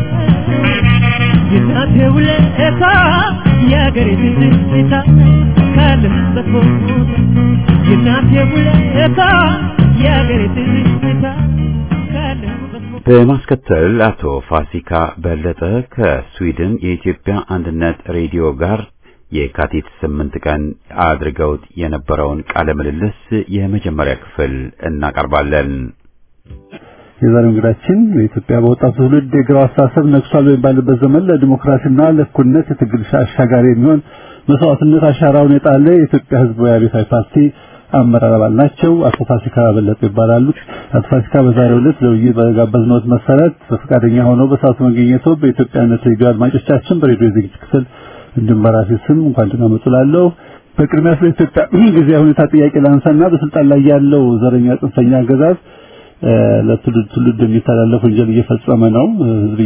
የእናቴ ውለታ የአገሬ ትዝታ ካለሁበት ቦታ የእናቴ ውለታ የአገሬ ትዝታ ካለሁበት ቦታ በማስከተል አቶ ፋሲካ በለጠ ከስዊድን የኢትዮጵያ አንድነት ሬዲዮ ጋር የካቲት ስምንት ቀን አድርገውት የነበረውን ቃለ ምልልስ የመጀመሪያ ክፍል እናቀርባለን። የዛሬው እንግዳችን በኢትዮጵያ በወጣቱ ትውልድ የግራው አስተሳሰብ ነግሷል በሚባልበት ዘመን ለዲሞክራሲና ለእኩልነት የትግል አሻጋሪ የሚሆን መስዋዕትነት አሻራውን የጣለ የኢትዮጵያ ሕዝባዊ አብዮታዊ ፓርቲ አመራር አባል ናቸው። አቶ ፋሲካ በለጠ ይባላሉ። አቶ ፋሲካ በዛሬው ዕለት ለውይይት በጋበዝነዎት መሰረት በፈቃደኛ ሆነው በሰዓቱ መገኘቶ በኢትዮጵያነት ሬዲዮ አድማጮቻችን በሬዲዮ ዝግጅት ክፍል እንዲሁም በራሴ ስም እንኳን ደህና መጡ እላለሁ። በቅድሚያ ስለ ኢትዮጵያ ጊዜያዊ ሁኔታ ጥያቄ ላንሳና በስልጣን ላይ ያለው ዘረኛ ጽንፈኛ አገዛዝ ለትውልድ ትውልድ የሚተላለፍ ወንጀል እየፈጸመ ነው። ህዝብ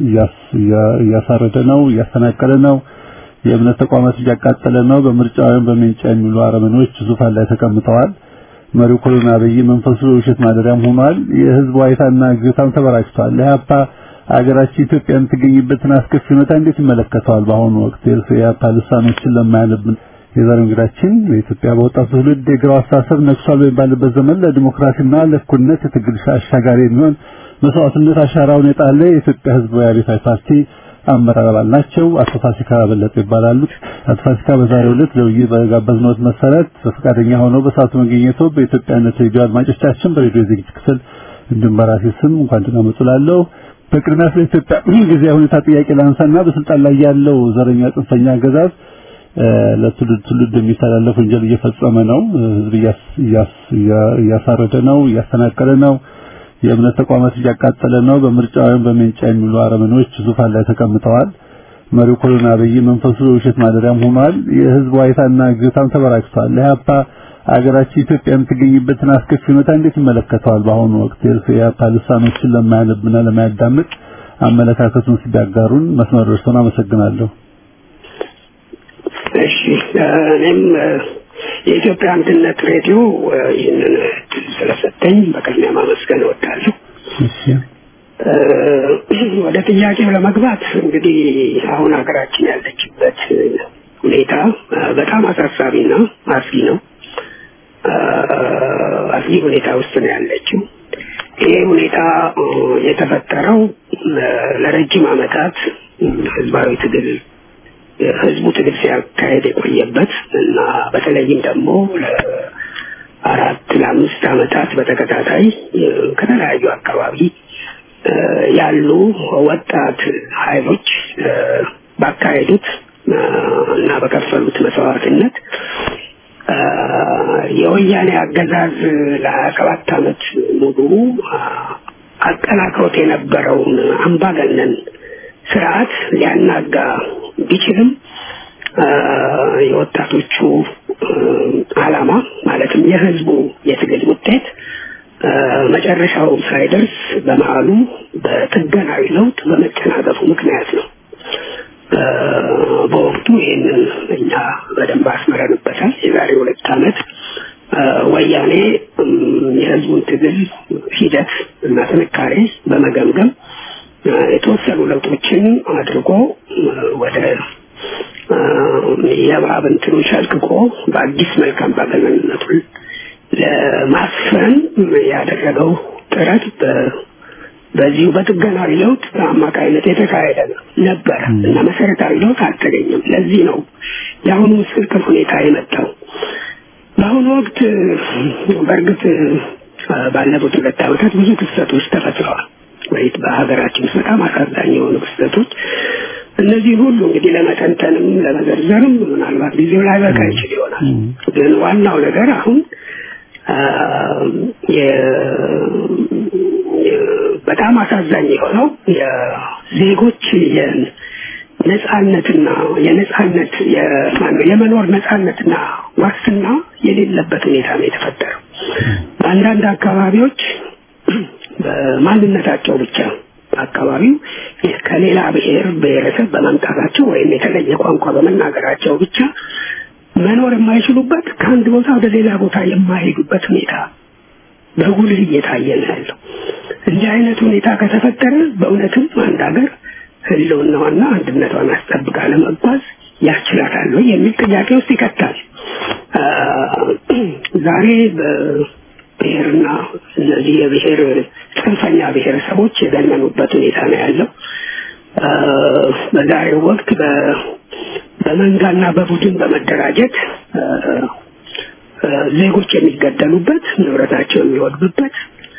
እያሳረደ ነው፣ እያፈናቀለ ነው፣ የእምነት ተቋማት እያቃጠለ ነው። በምርጫ ወይም በምንጫ የሚሉ አረመኔዎች ዙፋን ላይ ተቀምጠዋል። መሪው ኮሎና አብይ መንፈሱ የውሸት ማደሪያም ሆኗል። የህዝብ ዋይታና ግታም ተበራክቷል። ለኢህአፓ አገራችን ኢትዮጵያ የምትገኝበትን አስከፊ ሁኔታ እንዴት ይመለከተዋል? በአሁኑ ወቅት የኢህአፓ ልሳኖችን ለማያነብን የዛሬው እንግዳችን በኢትዮጵያ በወጣቱ ትውልድ የግራው አስተሳሰብ ነግሷል በሚባልበት ዘመን ለዲሞክራሲና ለእኩልነት የትግል አሻጋሪ የሚሆን መስዋዕትነት አሻራውን የጣለ የኢትዮጵያ ህዝባዊ አብዮታዊ ፓርቲ አመራር አባል ናቸው። አቶ ፋሲካ በለጠ ይባላሉ። አቶ ፋሲካ በዛሬው ዕለት ለውይይት በጋበዝነዎት መሰረት በፈቃደኛ ሆነው በሰዓቱ መገኘቶ በኢትዮጵያነት ሬዲዮ አድማጮቻችን በሬዲዮ ዝግጅት ክፍል እንዲሁም በራሴ ስም እንኳን ደህና መጡ እላለሁ። በቅድሚያ ስለ ኢትዮጵያ ጊዜያዊ ሁኔታ ጥያቄ ላንሳና በስልጣን ላይ ያለው ዘረኛ ጽንፈኛ አገዛዝ ለትውልድ ትውልድ የሚተላለፍ ወንጀል እየፈጸመ ነው። ህዝብ እያሳረደ ነው፣ እያፈናቀለ ነው፣ የእምነት ተቋማት እያቃጠለ ነው። በምርጫ ወይም በምንጫ የሚሉ አረመኔዎች ዙፋን ላይ ተቀምጠዋል። መሪው ኮሎና አብይ መንፈሱ የውሸት ማደሪያም ሆኗል። የህዝብ ዋይታና ግታም ተበራክቷል። ለኢህአፓ አገራችን ኢትዮጵያ የምትገኝበትን አስከፊ ሁኔታ እንዴት ይመለከተዋል? በአሁኑ ወቅት የኢህአፓ ልሳኖችን ለማያነብና ለማያዳምጥ አመለካከቱን ሲያጋሩን መስመር ደርሶን አመሰግናለሁ። እሺ እኔም የኢትዮጵያ አንድነት ሬዲዮ ይህንን እድል ስለሰጠኝ በቅድሚያ ማመስገን እወዳለሁ። ወደ ጥያቄው ለመግባት እንግዲህ አሁን ሀገራችን ያለችበት ሁኔታ በጣም አሳሳቢና አስጊ ነው። አስጊ ሁኔታ ውስጥ ነው ያለችው። ይሄ ሁኔታ የተፈጠረው ለረጅም ዓመታት ህዝባዊ ትግል ህዝቡ ትግል ሲያካሄድ የቆየበት እና በተለይም ደግሞ ለአራት ለአምስት ዓመታት በተከታታይ ከተለያዩ አካባቢ ያሉ ወጣት ኃይሎች ባካሄዱት እና በከፈሉት መስዋዕትነት የወያኔ አገዛዝ ለሀያ ሰባት ዓመት ሙሉ አጠናክሮት የነበረውን አምባገነን ስርዓት ሊያናጋ ቢችልም የወጣቶቹ ዓላማ ማለትም የህዝቡ የትግል ውጤት መጨረሻው ሳይደርስ በመሀሉ በጥገናዊ ለውጥ በመጨናገፉ ምክንያት ነው። በወቅቱ ይህንን እኛ በደንብ አስመረንበታል። የዛሬ ሁለት ዓመት ወያኔ የህዝቡን ትግል ሂደት እና ጥንካሬ በመገምገም የተወሰኑ ለውጦችን አድርጎ ወደ የእባብ እንትኑን ሸልቅቆ በአዲስ መልክ አምባገነንነቱን ለማስፈን ያደረገው ጥረት በዚሁ በጥገናዊ ለውጥ አማካይነት የተካሄደ ነበረ እና መሰረታዊ ለውጥ አልተገኘም። ለዚህ ነው የአሁኑ ምስቅልቅል ሁኔታ የመጣው። በአሁኑ ወቅት በእርግጥ ባለፉት ሁለት ዓመታት ብዙ ክስተቶች ተፈጥረዋል። ወይ በሀገራችን ውስጥ በጣም አሳዛኝ የሆኑ ክስተቶች እነዚህ ሁሉ እንግዲህ ለመተንተንም ለመዘርዘርም ምናልባት ጊዜው ላይ በቃ ይችል ይሆናል። ግን ዋናው ነገር አሁን በጣም አሳዛኝ የሆነው የዜጎች የነጻነትና የነጻነት የመኖር ነጻነትና ዋስትና የሌለበት ሁኔታ ነው የተፈጠረው። በአንዳንድ አካባቢዎች በማንነታቸው ብቻ አካባቢው ከሌላ ብሔር ብሔረሰብ በመምጣታቸው ወይም የተለየ ቋንቋ በመናገራቸው ብቻ መኖር የማይችሉበት ከአንድ ቦታ ወደ ሌላ ቦታ የማይሄዱበት ሁኔታ በጉልህ እየታየ ነው ያለው። እንዲህ አይነት ሁኔታ ከተፈጠረ በእውነትም አንድ ሀገር ህልውናዋና አንድነቷን አስጠብቃ ለመጓዝ ያስችላታል ወይ የሚል ጥያቄ ውስጥ ይከታል። ዛሬ በብሔርና እነዚህ የብሔር ጽንፈኛ ብሔረሰቦች የገነኑበት ሁኔታ ነው ያለው። በዛሬው ወቅት በመንጋና በቡድን በመደራጀት ዜጎች የሚገደሉበት፣ ንብረታቸው የሚወድምበት፣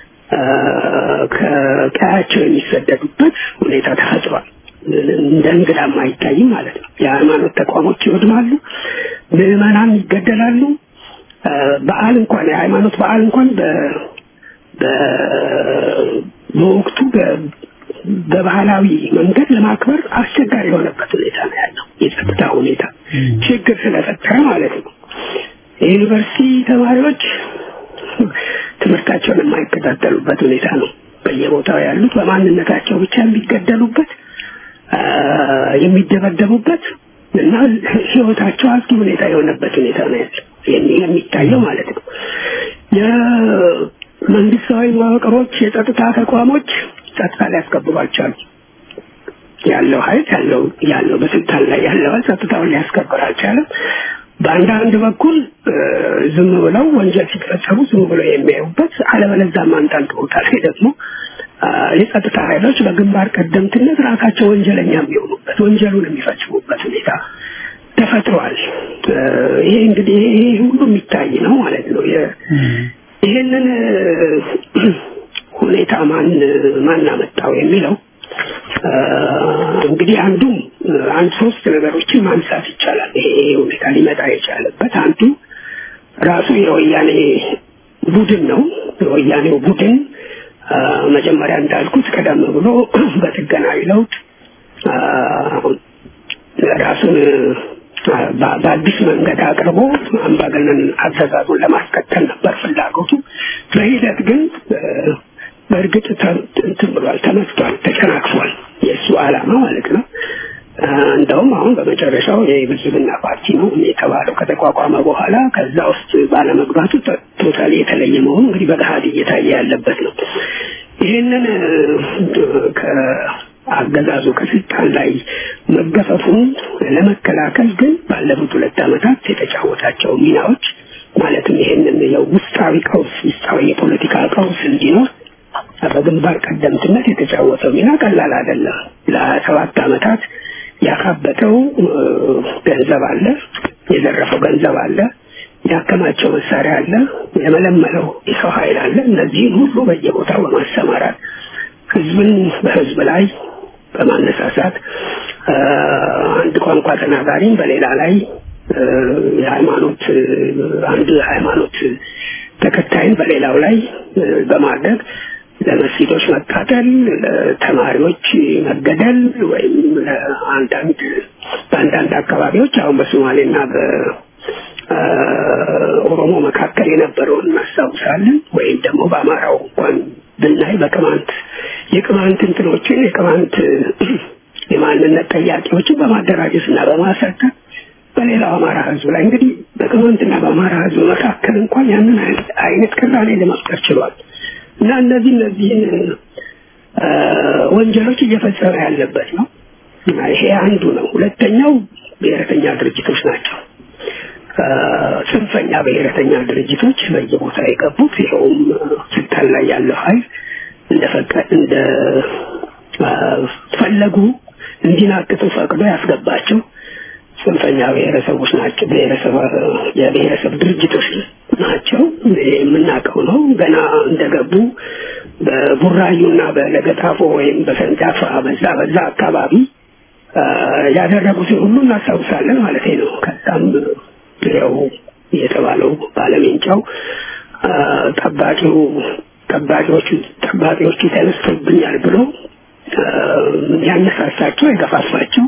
ከቀያቸው የሚሰደዱበት ሁኔታ ተፈጥሯል። እንደ እንግዳም አይታይም ማለት ነው። የሃይማኖት ተቋሞች ይወድማሉ፣ ምዕመናን ይገደላሉ። በዓል እንኳን የሃይማኖት በዓል እንኳን በወቅቱ በባህላዊ መንገድ ለማክበር አስቸጋሪ የሆነበት ሁኔታ ነው ያለው። የጸጥታ ሁኔታ ችግር ስለፈጠረ ማለት ነው። የዩኒቨርሲቲ ተማሪዎች ትምህርታቸውን የማይከታተሉበት ሁኔታ ነው። በየቦታው ያሉት በማንነታቸው ብቻ የሚገደሉበት፣ የሚደበደቡበት እና ህይወታቸው አስጊ ሁኔታ የሆነበት ሁኔታ ነው ያለው የሚታየው ማለት ነው። የመንግስታዊ መዋቅሮች፣ የጸጥታ ተቋሞች ጸጥታ ሊያስከብሯቸው ያለው ኃይል ያለው ያለው በስልጣን ላይ ያለው ጸጥታውን ሊያስከብር አልቻለም። በአንዳንድ በኩል ዝም ብለው ወንጀል ሲፈጸሙ ዝም ብለው የሚያዩበት፣ አለበለዚያም አንዳንድ ቦታ ላይ ደግሞ የጸጥታ ኃይሎች በግንባር ቀደምትነት ራሳቸው ወንጀለኛ የሚሆኑበት ወንጀሉን የሚፈጽሙበት ሁኔታ ተፈጥሯል። ይሄ እንግዲህ ይሄ ሁሉ የሚታይ ነው ማለት ነው። ይሄንን ሁኔታ ማን ማን አመጣው የሚለው እንግዲህ አንዱ አንድ ሶስት ነገሮችን ማንሳት ይቻላል። ይሄ ሁኔታ ሊመጣ የቻለበት አንዱ ራሱ የወያኔ ቡድን ነው። የወያኔው ቡድን መጀመሪያ እንዳልኩት ቀደም ብሎ በጥገናዊ ለውጥ ራሱን በአዲስ መንገድ አቅርቦ አምባገነን አገዛዙን ለማስቀጠል ነበር ፍላጎቱ። በሂደት ግን በእርግጥ እንትን ብሏል፣ ተመትቷል፣ ተጨናክፏል። የእሱ ዓላማ ማለት ነው። እንደ እንደውም አሁን በመጨረሻው የብልጽግና ፓርቲ ነው የተባለው ከተቋቋመ በኋላ ከዛ ውስጥ ባለመግባቱ ቶታሊ የተለየ መሆኑ እንግዲህ በገሃድ እየታየ ያለበት ነው። ይህንን ከአገዛዙ ከስልጣን ላይ መገፈፉን ለመከላከል ግን ባለፉት ሁለት ዓመታት የተጫወታቸው ሚናዎች ማለትም ይህንን የውስጣዊ ቀውስ ውስጣዊ የፖለቲካ ቀውስ እንዲኖር በግንባር ቀደምትነት የተጫወተው ሚና ቀላል አይደለም። ለሰባት ዓመታት ያካበተው ገንዘብ አለ፣ የዘረፈው ገንዘብ አለ፣ ያከማቸው መሳሪያ አለ፣ የመለመለው የሰው ኃይል አለ። እነዚህን ሁሉ በየቦታው በማሰማራት ህዝብን በህዝብ ላይ በማነሳሳት አንድ ቋንቋ ተናጋሪም በሌላ ላይ የሃይማኖት አንድ ሃይማኖት ተከታይን በሌላው ላይ በማድረግ ለመስጊዶች መቃጠል፣ ለተማሪዎች መገደል ወይም ለአንዳንድ በአንዳንድ አካባቢዎች አሁን በሶማሌና በኦሮሞ መካከል የነበረውን እናስታውሳለን። ወይም ደግሞ በአማራው እንኳን ብናይ በቅማንት የቅማንት እንትኖችን የቅማንት የማንነት ጠያቂዎችን በማደራጀት እና በማሰልጠን በሌላው አማራ ህዝብ ላይ እንግዲህ በቅማንትና በአማራ ህዝብ መካከል እንኳን ያንን አይነት ቅራኔ ለመፍጠር ችሏል እና እነዚህ እነዚህን ወንጀሎች እየፈጸመ ያለበት ነው እና ይሄ አንዱ ነው። ሁለተኛው ብሔረተኛ ድርጅቶች ናቸው። ጽንፈኛ ብሔረተኛ ድርጅቶች በየቦታ የገቡት ይኸውም ስልጣን ላይ ያለው ኃይል እንደፈቀ እንደ ፈለጉ እንዲናቅጡ ፈቅዶ ያስገባቸው ጽንፈኛ ብሔረሰቦች ናቸው። ብሔረሰብ የብሔረሰብ ድርጅቶች ናቸው። የምናውቀው ነው። ገና እንደገቡ በቡራዩና በለገጣፎ ወይም በሰንዳፋ በዛ በዛ አካባቢ ያደረጉትን ሁሉ እናስታውሳለን ማለት ነው። ከዛም ያው የተባለው ባለሜንጫው ጠባቂው ጠባቂዎቹ ጠባቂዎቹ ተነስቶብኛል ብሎ ያነሳሳቸው የገፋፋቸው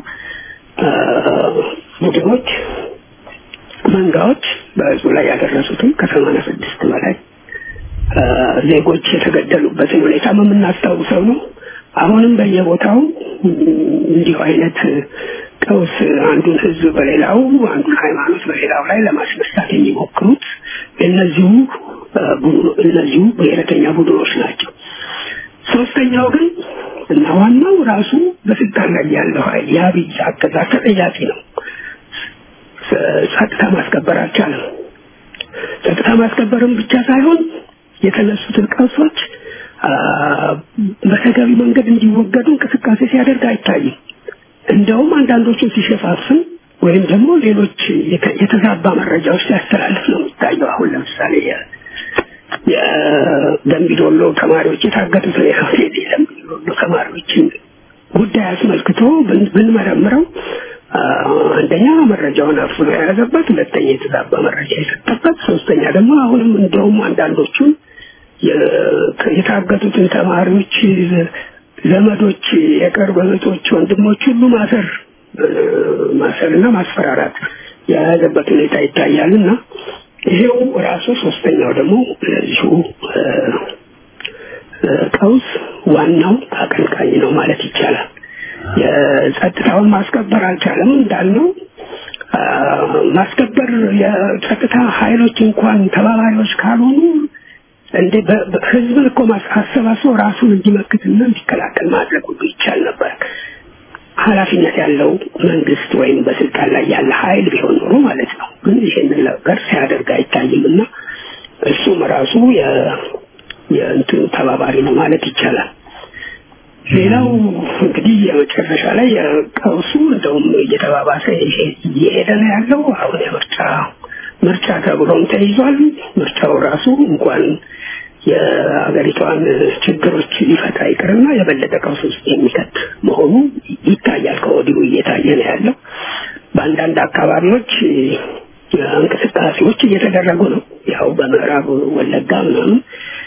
ቡድኖች መንጋዎች በህዝቡ ላይ ያደረሱትን ከሰማንያ ስድስት በላይ ዜጎች የተገደሉበትን ሁኔታ የምናስታውሰው ነው። አሁንም በየቦታው እንዲሁ አይነት ቀውስ አንዱን ህዝብ በሌላው አንዱን ሃይማኖት በሌላው ላይ ለማስነሳት የሚሞክሩት እነዚሁ እነዚሁ ብሔረተኛ ቡድኖች ናቸው። ሶስተኛው ግን እና ዋናው ራሱ በስልጣን ላይ ያለው ኃይል የአብይ አገዛዝ ተጠያቂ ነው። ጸጥታ ማስከበር አልቻለም። ጸጥታ ማስከበርም ብቻ ሳይሆን የተነሱትን ቀውሶች በተገቢ መንገድ እንዲወገዱ እንቅስቃሴ ሲያደርግ አይታይም። እንደውም አንዳንዶቹን ሲሸፋፍን ወይም ደግሞ ሌሎች የተዛባ መረጃዎች ሲያስተላልፍ ነው የሚታየው። አሁን ለምሳሌ የደምቢዶሎ ተማሪዎች የታገቱት የደምቢዶሎ ተማሪዎችን ጉዳይ አስመልክቶ ብንመረምረው አንደኛ መረጃውን አፍኖ የያዘበት፣ ሁለተኛ የተዛባ መረጃ የሰጠበት፣ ሶስተኛ ደግሞ አሁንም እንደውም አንዳንዶቹን የታገቱትን ተማሪዎች ዘመዶች፣ የቅርብ እህቶች፣ ወንድሞች ሁሉ ማሰር ማሰርና ማስፈራራት የያዘበት ሁኔታ ይታያል እና ይሄው ራሱ ሶስተኛው ደግሞ ለዚሁ ቀውስ ዋናው አቀንቃኝ ነው ማለት ይቻላል። የጸጥታውን ማስከበር አልቻለም እንዳልነው ማስከበር የጸጥታ ኃይሎች እንኳን ተባባሪዎች ካልሆኑ እንደ ህዝብን እኮ አሰባስቦ ራሱን እንዲመክትና እንዲከላከል ማድረግ ሁሉ ይቻል ነበር። ኃላፊነት ያለው መንግስት ወይም በስልጣን ላይ ያለ ኃይል ቢሆን ኖሮ ማለት ነው። ግን ይሄንን ነገር ሲያደርግ አይታይም እና እሱም ራሱ የእንትኑ ተባባሪ ነው ማለት ይቻላል። ሌላው እንግዲህ የመጨረሻ ላይ ቀውሱ እንደውም እየተባባሰ እየሄደ ነው ያለው። አሁን የምርጫ ምርጫ ተብሎም ተይዟል። ምርጫው ራሱ እንኳን የሀገሪቷን ችግሮች ሊፈታ ይቅርና የበለጠ ቀውስ ውስጥ የሚከት መሆኑ ይታያል። ከወዲሁ እየታየ ነው ያለው። በአንዳንድ አካባቢዎች እንቅስቃሴዎች እየተደረጉ ነው። ያው በምዕራብ ወለጋ ምናምን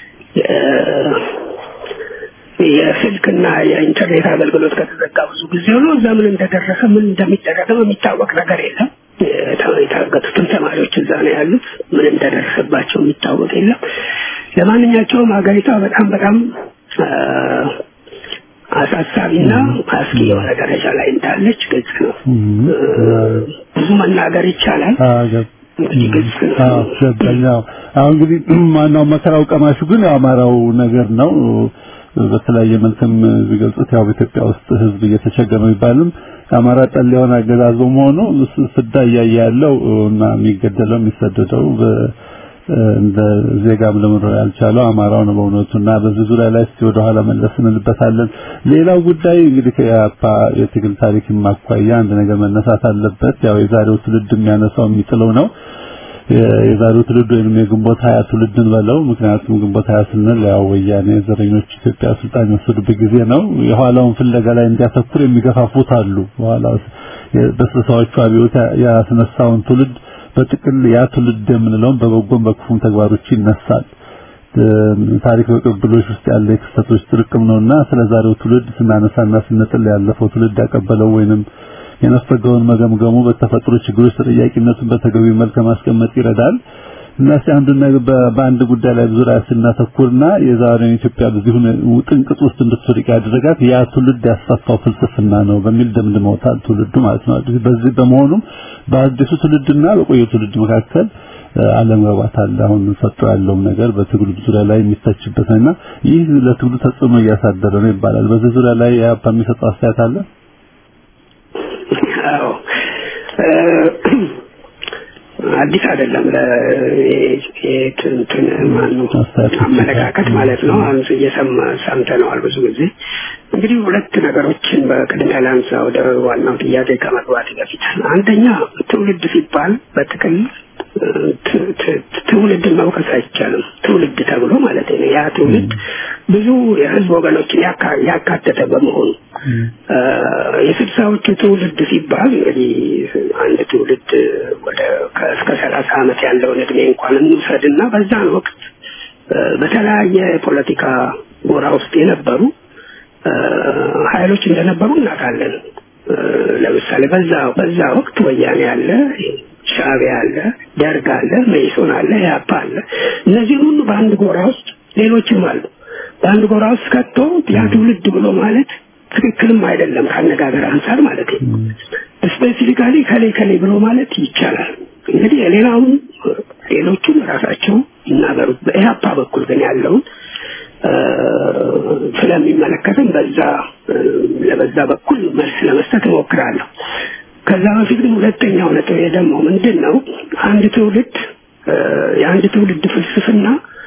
የስልክና የኢንተርኔት አገልግሎት ከተዘጋ ብዙ ጊዜ ሆኖ እዛ ምን እንደደረሰ ምን እንደሚደረግም የሚታወቅ ነገር የለም። የታገቱትን ተማሪዎች እዛ ነው ያሉት። ምን እንደደረሰባቸው የሚታወቅ የለም። ለማንኛቸውም ሀገሪቷ በጣም በጣም አሳሳቢና አስጊ የሆነ ደረጃ ላይ እንዳለች ግልጽ ነው። ብዙ መናገር ይቻላል። እንግዲህ ግልጽ ነው። ገባኛው አሁን እንግዲህ ማናው መከራው ቀማሹ ግን የአማራው ነገር ነው። በተለያየ መልክም ቢገልጹት ያው በኢትዮጵያ ውስጥ ህዝብ እየተቸገረ ነው ይባልም አማራ ጠል የሆነ አገዛዝ በመሆኑ ስዳ እያየ ያለው እና የሚገደለው የሚሰደደው እንደ ዜጋም ለመኖር ያልቻለው አማራው ነው በእውነቱና በዚህ ዙሪያ ላይ እስቲ ወደ ኋላ መለስ እንልበታለን። ሌላው ጉዳይ እንግዲህ ከያፓ የትግል ታሪክ ማኳያ አንድ ነገር መነሳት አለበት። ያው የዛሬው ትውልድ የሚያነሳው የሚጥለው ነው። የዛሬው ትውልድ ወይንም የግንቦት ሀያ ትውልድን በለው ምክንያቱም ግንቦት ሀያ ስንል ያው ወያኔ ዘረኞች ኢትዮጵያ ስልጣን የወሰዱበት ጊዜ ነው። የኋላውን ፍለጋ ላይ እንዲያተኩር የሚገፋፉት አሉ። በኋላ በስልሳዎቹ አብዮት ያስነሳውን ትውልድ በጥቅል ያ ትውልድ የምንለውን በበጎም በክፉም ተግባሮች ይነሳል። ታሪክ በቅብብሎች ውስጥ ያለ የክስተቶች ጥርቅም ነውና ስለ ዛሬው ትውልድ ስናነሳና ስንጥል ያለፈው ትውልድ ያቀበለው ወይንም የነፈገውን መገምገሙ በተፈጥሮ ችግሮች ተጠያቂነቱን በተገቢ መልክ ማስቀመጥ ይረዳል። እና እስቲ አንዱን ነገር በአንድ ጉዳይ ላይ ዙሪያ ስናተኩርና የዛሬውን ኢትዮጵያ በዚህ ጥንቅጥ ውስጥ እንድትወድቅ ያደረጋት ያ ትውልድ ያስፋፋው ፍልስፍና ነው በሚል ደምድመውታል ትውልዱ ማለት ነው። በዚህ በመሆኑም በአዲሱ ትውልድና በቆየው ትውልድ መካከል አለመግባባት አለ። አሁን ሰጥቶ ያለውም ነገር በትግሉ ዙሪያ ላይ የሚተችበት ነውና ይህ ለትግሉ ተጽዕኖ እያሳደረ ነው ይባላል። በዚህ ዙሪያ ላይ ያፓ የሚሰጠው አስተያየት አለ? አዎ አዲስ አይደለም ለእንትን ማነው አመለካከት ማለት ነው። አንሱ እየሰማ ሰምተነዋል ብዙ ጊዜ። እንግዲህ ሁለት ነገሮችን በቅድሚያ ላንሳ ወደ ዋናው ጥያቄ ከመግባት በፊት። አንደኛ ትውልድ ሲባል በጥቅል ትውልድን መውቀስ አይቻልም። ትውልድ ተብሎ ማለት ነው። ያ ትውልድ ብዙ የህዝብ ወገኖችን ያካተተ በመሆኑ የስልሳዎቹ ትውልድ ሲባል እንግዲህ አንድ ትውልድ ወደ እስከ ሰላሳ ዓመት ያለውን እድሜ እንኳን እንውሰድና በዛን ወቅት በተለያየ የፖለቲካ ጎራ ውስጥ የነበሩ ኃይሎች እንደነበሩ እናውቃለን። ለምሳሌ በዛ በዛ ወቅት ወያኔ አለ፣ ሻዕቢያ አለ፣ ደርግ አለ፣ መኢሶን አለ፣ ኢህአፓ አለ። እነዚህን ሁሉ በአንድ ጎራ ውስጥ ሌሎችም አሉ። በአንድ ጎራ ውስጥ ከቶ ያ ትውልድ ብሎ ማለት ትክክልም አይደለም ከአነጋገር አንጻር ማለት ነው። ስፔሲፊካሊ ከሌ ከሌ ብሎ ማለት ይቻላል። እንግዲህ የሌላውን ሌሎቹም ራሳቸው ይናገሩት። በኢህአፓ በኩል ግን ያለውን ስለሚመለከትም በዛ ለበዛ በኩል መልስ ለመስጠት እሞክራለሁ። ከዛ በፊት ግን ሁለተኛው ነጥብ ደግሞ ምንድን ነው? አንድ ትውልድ የአንድ ትውልድ ፍልስፍና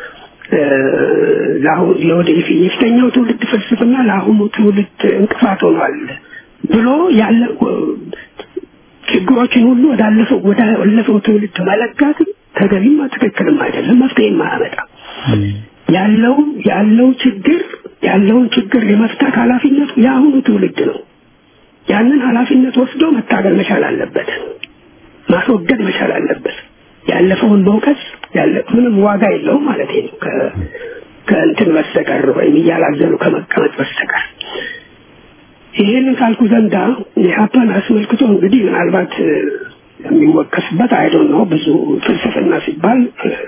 ለአሁን ለወደፊት የፊተኛው ትውልድ ፍልስፍና ለአሁኑ ትውልድ እንቅፋት ሆኗል ብሎ ያለ ችግሮችን ሁሉ ወዳለፈው ወዳለፈው ትውልድ መለጋት ተገቢም ትክክልም አይደለም፣ መፍትሄም አያመጣም። ያለው ያለው ችግር ያለውን ችግር የመፍታት ኃላፊነቱ የአሁኑ ትውልድ ነው። ያንን ኃላፊነት ወስዶ መታገል መቻል አለበት፣ ማስወገድ መቻል አለበት። ያለፈውን መውቀስ ያለ ምንም ዋጋ የለውም ማለት ነው ከእንትን በስተቀር ወይም እያላዘኑ ከመቀመጥ በስተቀር። ይህንን ካልኩ ዘንዳ የሀፓን አስመልክቶ እንግዲህ ምናልባት የሚወቀስበት አይዶን ነው ብዙ ፍልስፍና ሲባል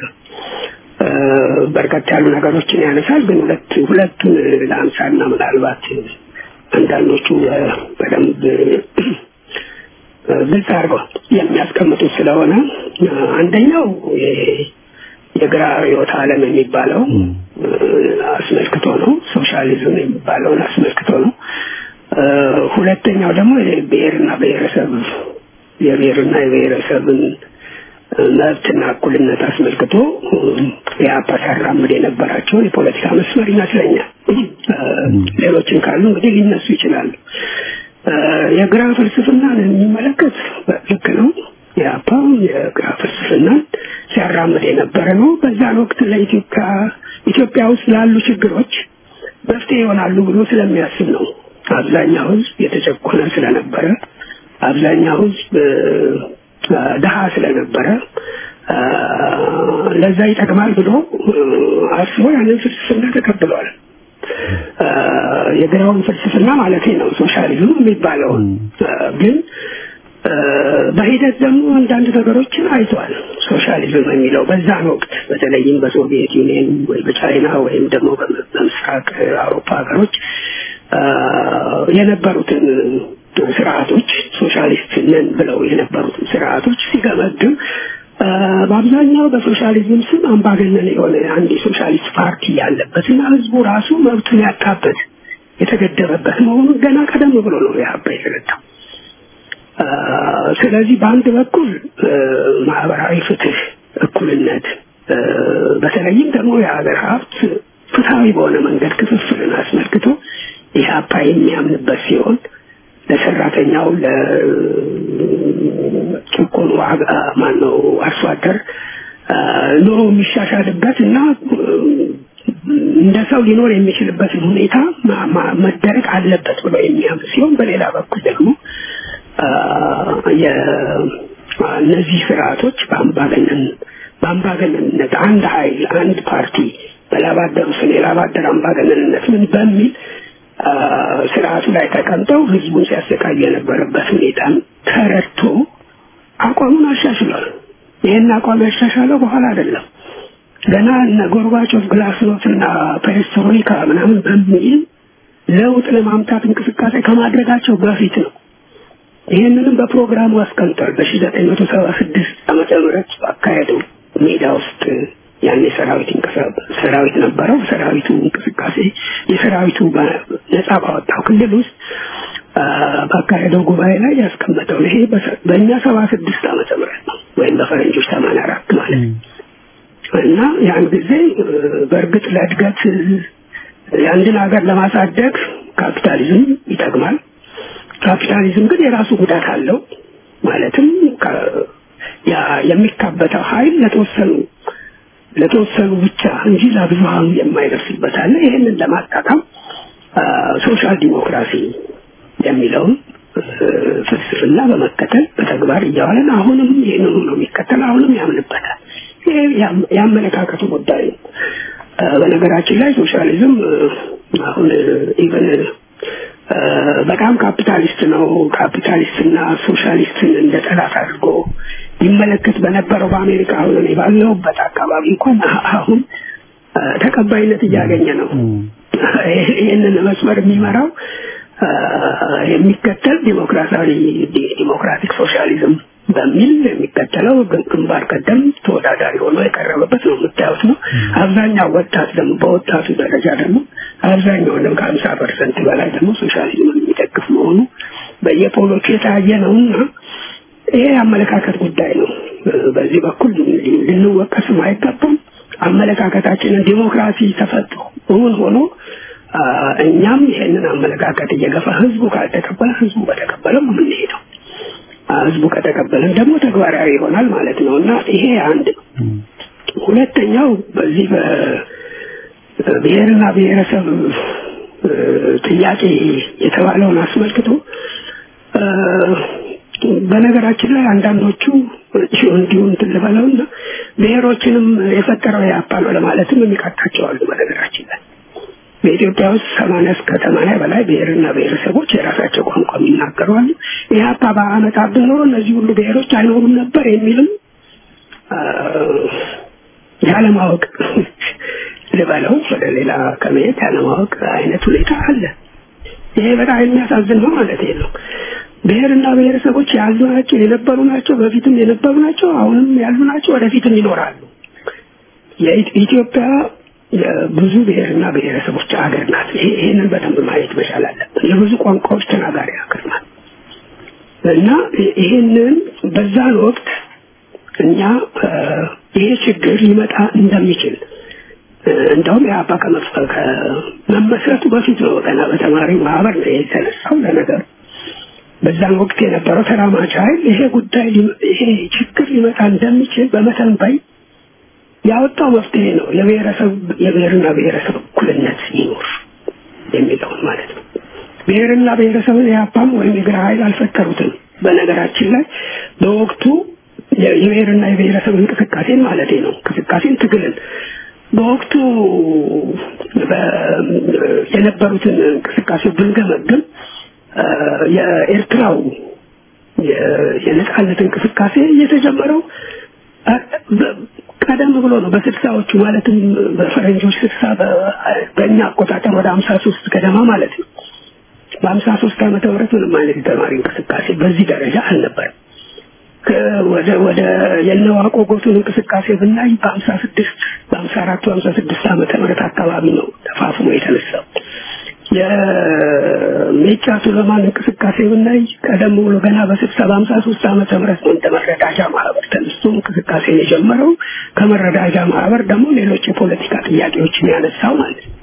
በርከት ያሉ ነገሮችን ያነሳል። ግን ሁለት ሁለቱን ለአንሳና ምናልባት አንዳንዶቹ በደንብ ግልጽ አድርገው የሚያስቀምጡት ስለሆነ አንደኛው የግራ ርዕዮተ ዓለም የሚባለው አስመልክቶ ነው። ሶሻሊዝም የሚባለውን አስመልክቶ ነው። ሁለተኛው ደግሞ የብሔርና ብሔረሰብ የብሔርና የብሔረሰብን መብትና እኩልነት አስመልክቶ የአፓ ሲያራምድ የነበራቸውን የፖለቲካ መስመር ይመስለኛል። ሌሎችን ካሉ እንግዲህ ሊነሱ ይችላሉ። የግራ ፍልስፍናን የሚመለከት ልክ ነው። የአፓ የግራ ፍልስፍናን ሲያራምድ የነበረ ነው። በዛን ወቅት ለኢትዮጵያ ኢትዮጵያ ውስጥ ላሉ ችግሮች መፍትሄ ይሆናሉ ብሎ ስለሚያስብ ነው። አብዛኛው ሕዝብ የተጨቆነ ስለነበረ አብዛኛው ሕዝብ ድሀ ስለነበረ ለዛ ይጠቅማል ብሎ አስቦ ያንን ፍልስፍና ተቀብሏል። የግራውን ፍልስፍና ማለት ነው ሶሻሊዝም የሚባለውን ግን በሂደት ደግሞ አንዳንድ ነገሮችን አይቷል። ሶሻሊዝም የሚለው በዛን ወቅት በተለይም በሶቪየት ዩኒየን ወይ በቻይና ወይም ደግሞ በምስራቅ አውሮፓ ሀገሮች የነበሩትን ስርዓቶች ሶሻሊስት ነን ብለው የነበሩትን ስርዓቶች ሲገመግም በአብዛኛው በሶሻሊዝም ስም አምባገነን የሆነ አንድ የሶሻሊስት ፓርቲ ያለበት እና ህዝቡ ራሱ መብቱን ያጣበት የተገደበበት መሆኑን ገና ቀደም ብሎ ነው የሀባ የተረዳው። ስለዚህ በአንድ በኩል ማህበራዊ ፍትህ፣ እኩልነት በተለይም ደግሞ የሀገር ሀብት ፍትሐዊ በሆነ መንገድ ክፍፍልን አስመልክቶ ኢህአፓ የሚያምንበት ሲሆን ለሰራተኛው ለጭቆኑ ማን ነው አርሶ አደር ኑሮ የሚሻሻልበት እና እንደ ሰው ሊኖር የሚችልበትን ሁኔታ መደረግ አለበት ብሎ የሚያምን ሲሆን በሌላ በኩል ደግሞ እነዚህ ስርዓቶች በአምባገነን በአምባገነንነት አንድ ኃይል አንድ ፓርቲ በላባደሩ ስለ የላባደር አምባገነንነት ምን በሚል ስርዓቱ ላይ ተቀምጠው ህዝቡን ሲያሰቃዩ የነበረበት ሁኔታን ተረድቶ አቋሙን አሻሽሏል። ይህን አቋም ያሻሻለው በኋላ አይደለም። ገና እነ ጎርባቾቭ ግላስኖት እና ፔሬስትሮይካ ምናምን በሚል ለውጥ ለማምጣት እንቅስቃሴ ከማድረጋቸው በፊት ነው። ይህንንም በፕሮግራሙ አስቀምጧል። በሺ ዘጠኝ መቶ ሰባ ስድስት ዓመተ ምህረት ባካሄደው ሜዳ ውስጥ ያን ሰራዊት ሰራዊት ነበረው። ሰራዊቱ እንቅስቃሴ የሰራዊቱ ነጻ ባወጣው ክልል ውስጥ ባካሄደው ጉባኤ ላይ ያስቀመጠው ይሄ በእኛ ሰባ ስድስት ዓመተ ምህረት ነው ወይም በፈረንጆች ሰማንያ አራት ማለት ነው እና ያን ጊዜ በእርግጥ ለእድገት የአንድን ሀገር ለማሳደግ ካፒታሊዝም ይጠቅማል። ካፒታሊዝም ግን የራሱ ጉዳት አለው። ማለትም የሚካበተው ኃይል ለተወሰኑ ለተወሰኑ ብቻ እንጂ ለብዙሃኑ የማይደርስበት አለ። ይህንን ለማጣጣም ሶሻል ዲሞክራሲ የሚለውን ፍልስፍና በመከተል በተግባር እያዋለን አሁንም ይህንኑ ነው የሚከተል፣ አሁንም ያምንበታል። ይሄ የአመለካከቱ ጉዳይ ነው። በነገራችን ላይ ሶሻሊዝም አሁን ኢቨን በጣም ካፒታሊስት ነው። ካፒታሊስትና ሶሻሊስትን እንደ ጠላት አድርጎ ይመለከት በነበረው በአሜሪካ አሁን እኔ ባለሁበት አካባቢ እንኳን አሁን ተቀባይነት እያገኘ ነው። ይህንን መስመር የሚመራው የሚከተል ዲሞክራሲያዊ ዲሞክራቲክ ሶሻሊዝም በሚል የሚከተለው ግንባር ቀደም ተወዳዳሪ ሆኖ የቀረበበት ነው የምታዩት ነው። አብዛኛው ወጣት ደግሞ በወጣቱ ደረጃ ደግሞ አብዛኛው ደግሞ ከሀምሳ ፐርሰንት በላይ ደግሞ ሶሻሊዝምን የሚደግፍ መሆኑ በየፖሎቹ የታየ ነው እና ይሄ የአመለካከት ጉዳይ ነው። በዚህ በኩል ልንወቀስም አይገባም። አመለካከታችንን ዲሞክራሲ ተፈጥሮ እውን ሆኖ እኛም ይሄንን አመለካከት እየገፋ ህዝቡ ካልተቀበለ ህዝቡ በተቀበለው የምንሄደው ህዝቡ ከተቀበለን ደግሞ ተግባራዊ ይሆናል ማለት ነው እና ይሄ አንድ ነው። ሁለተኛው በዚህ በብሔርና ብሔረሰብ ጥያቄ የተባለውን አስመልክቶ በነገራችን ላይ አንዳንዶቹ እንዲሁ እንትን ልበለውና ብሔሮችንም የፈጠረው ያፓ ነው ለማለትም የሚቃጣቸው አሉ። በነገራችን ላይ በኢትዮጵያ ውስጥ ሰማንያ እስከ ሰማንያ በላይ ብሔርና ብሔረሰቦች የራሳቸው ቋንቋ የሚናገሩ አሉ። ኢህአፓ በአመጣብን ኖሮ እነዚህ ሁሉ ብሔሮች አይኖሩም ነበር የሚልም ያለማወቅ ልበለው ወደ ሌላ ከመሄድ ያለማወቅ አይነት ሁኔታ አለ። ይሄ በጣም የሚያሳዝን ነው ማለት ነው። ብሔርና ብሔረሰቦች ያሉ ናቸው፣ የነበሩ ናቸው፣ በፊትም የነበሩ ናቸው፣ አሁንም ያሉ ናቸው፣ ወደፊትም ይኖራሉ። የኢትዮጵያ የብዙ ብሔርና ብሔረሰቦች ሀገር ናት። ይሄንን በደንብ ማየት መቻል አለብን። የብዙ ቋንቋዎች ተናጋሪ ሀገር ናት እና ይሄንን በዛን ወቅት እኛ ይሄ ችግር ሊመጣ እንደሚችል እንደውም የአባ ከመመስረቱ በፊት ነው ገና በተማሪ ማህበር ነው የተነሳው ለነገሩ በዛን ወቅት የነበረው ተራማጅ ኃይል ይሄ ጉዳይ ይሄ ችግር ሊመጣ እንደሚችል በመተንበይ ያወጣው መፍትሄ ነው። የብሔረሰብ የብሔርና ብሔረሰብ እኩልነት ይኖር የሚለውን ማለት ነው። ብሔርና ብሔረሰብን የአፓም ወይም የግራ ኃይል አልፈጠሩትም። በነገራችን ላይ በወቅቱ የብሔርና የብሔረሰብ እንቅስቃሴን ማለት ነው እንቅስቃሴን ትግልን በወቅቱ የነበሩትን እንቅስቃሴ ብንገመግም የኤርትራው የነጻነት እንቅስቃሴ የተጀመረው ቀደም ብሎ ነው በስልሳዎቹ ማለትም በፈረንጆች ስልሳ በእኛ አቆጣጠር ወደ ሀምሳ ሶስት ገደማ ማለት ነው በሀምሳ ሶስት ዓመተ ምህረት ምንም አይነት የተማሪ እንቅስቃሴ በዚህ ደረጃ አልነበረም ወደ ወደ የነዋቆ ጎቱን እንቅስቃሴ ብናይ በሀምሳ ስድስት በሀምሳ አራት በሀምሳ ስድስት ዓመተ ምህረት አካባቢ ነው ተፋፍሞ የተነሳው የሜጫ ሱለማን እንቅስቃሴ ብናይ ቀደም ብሎ ገና በስልሳ በሀምሳ ሶስት ዓመተ ምህረት ነው እንደ መረዳጃ ማህበር ተነስቶ እንቅስቃሴ የጀመረው ከመረዳጃ ማህበር ደግሞ ሌሎች የፖለቲካ ጥያቄዎችን ያነሳው ማለት ነው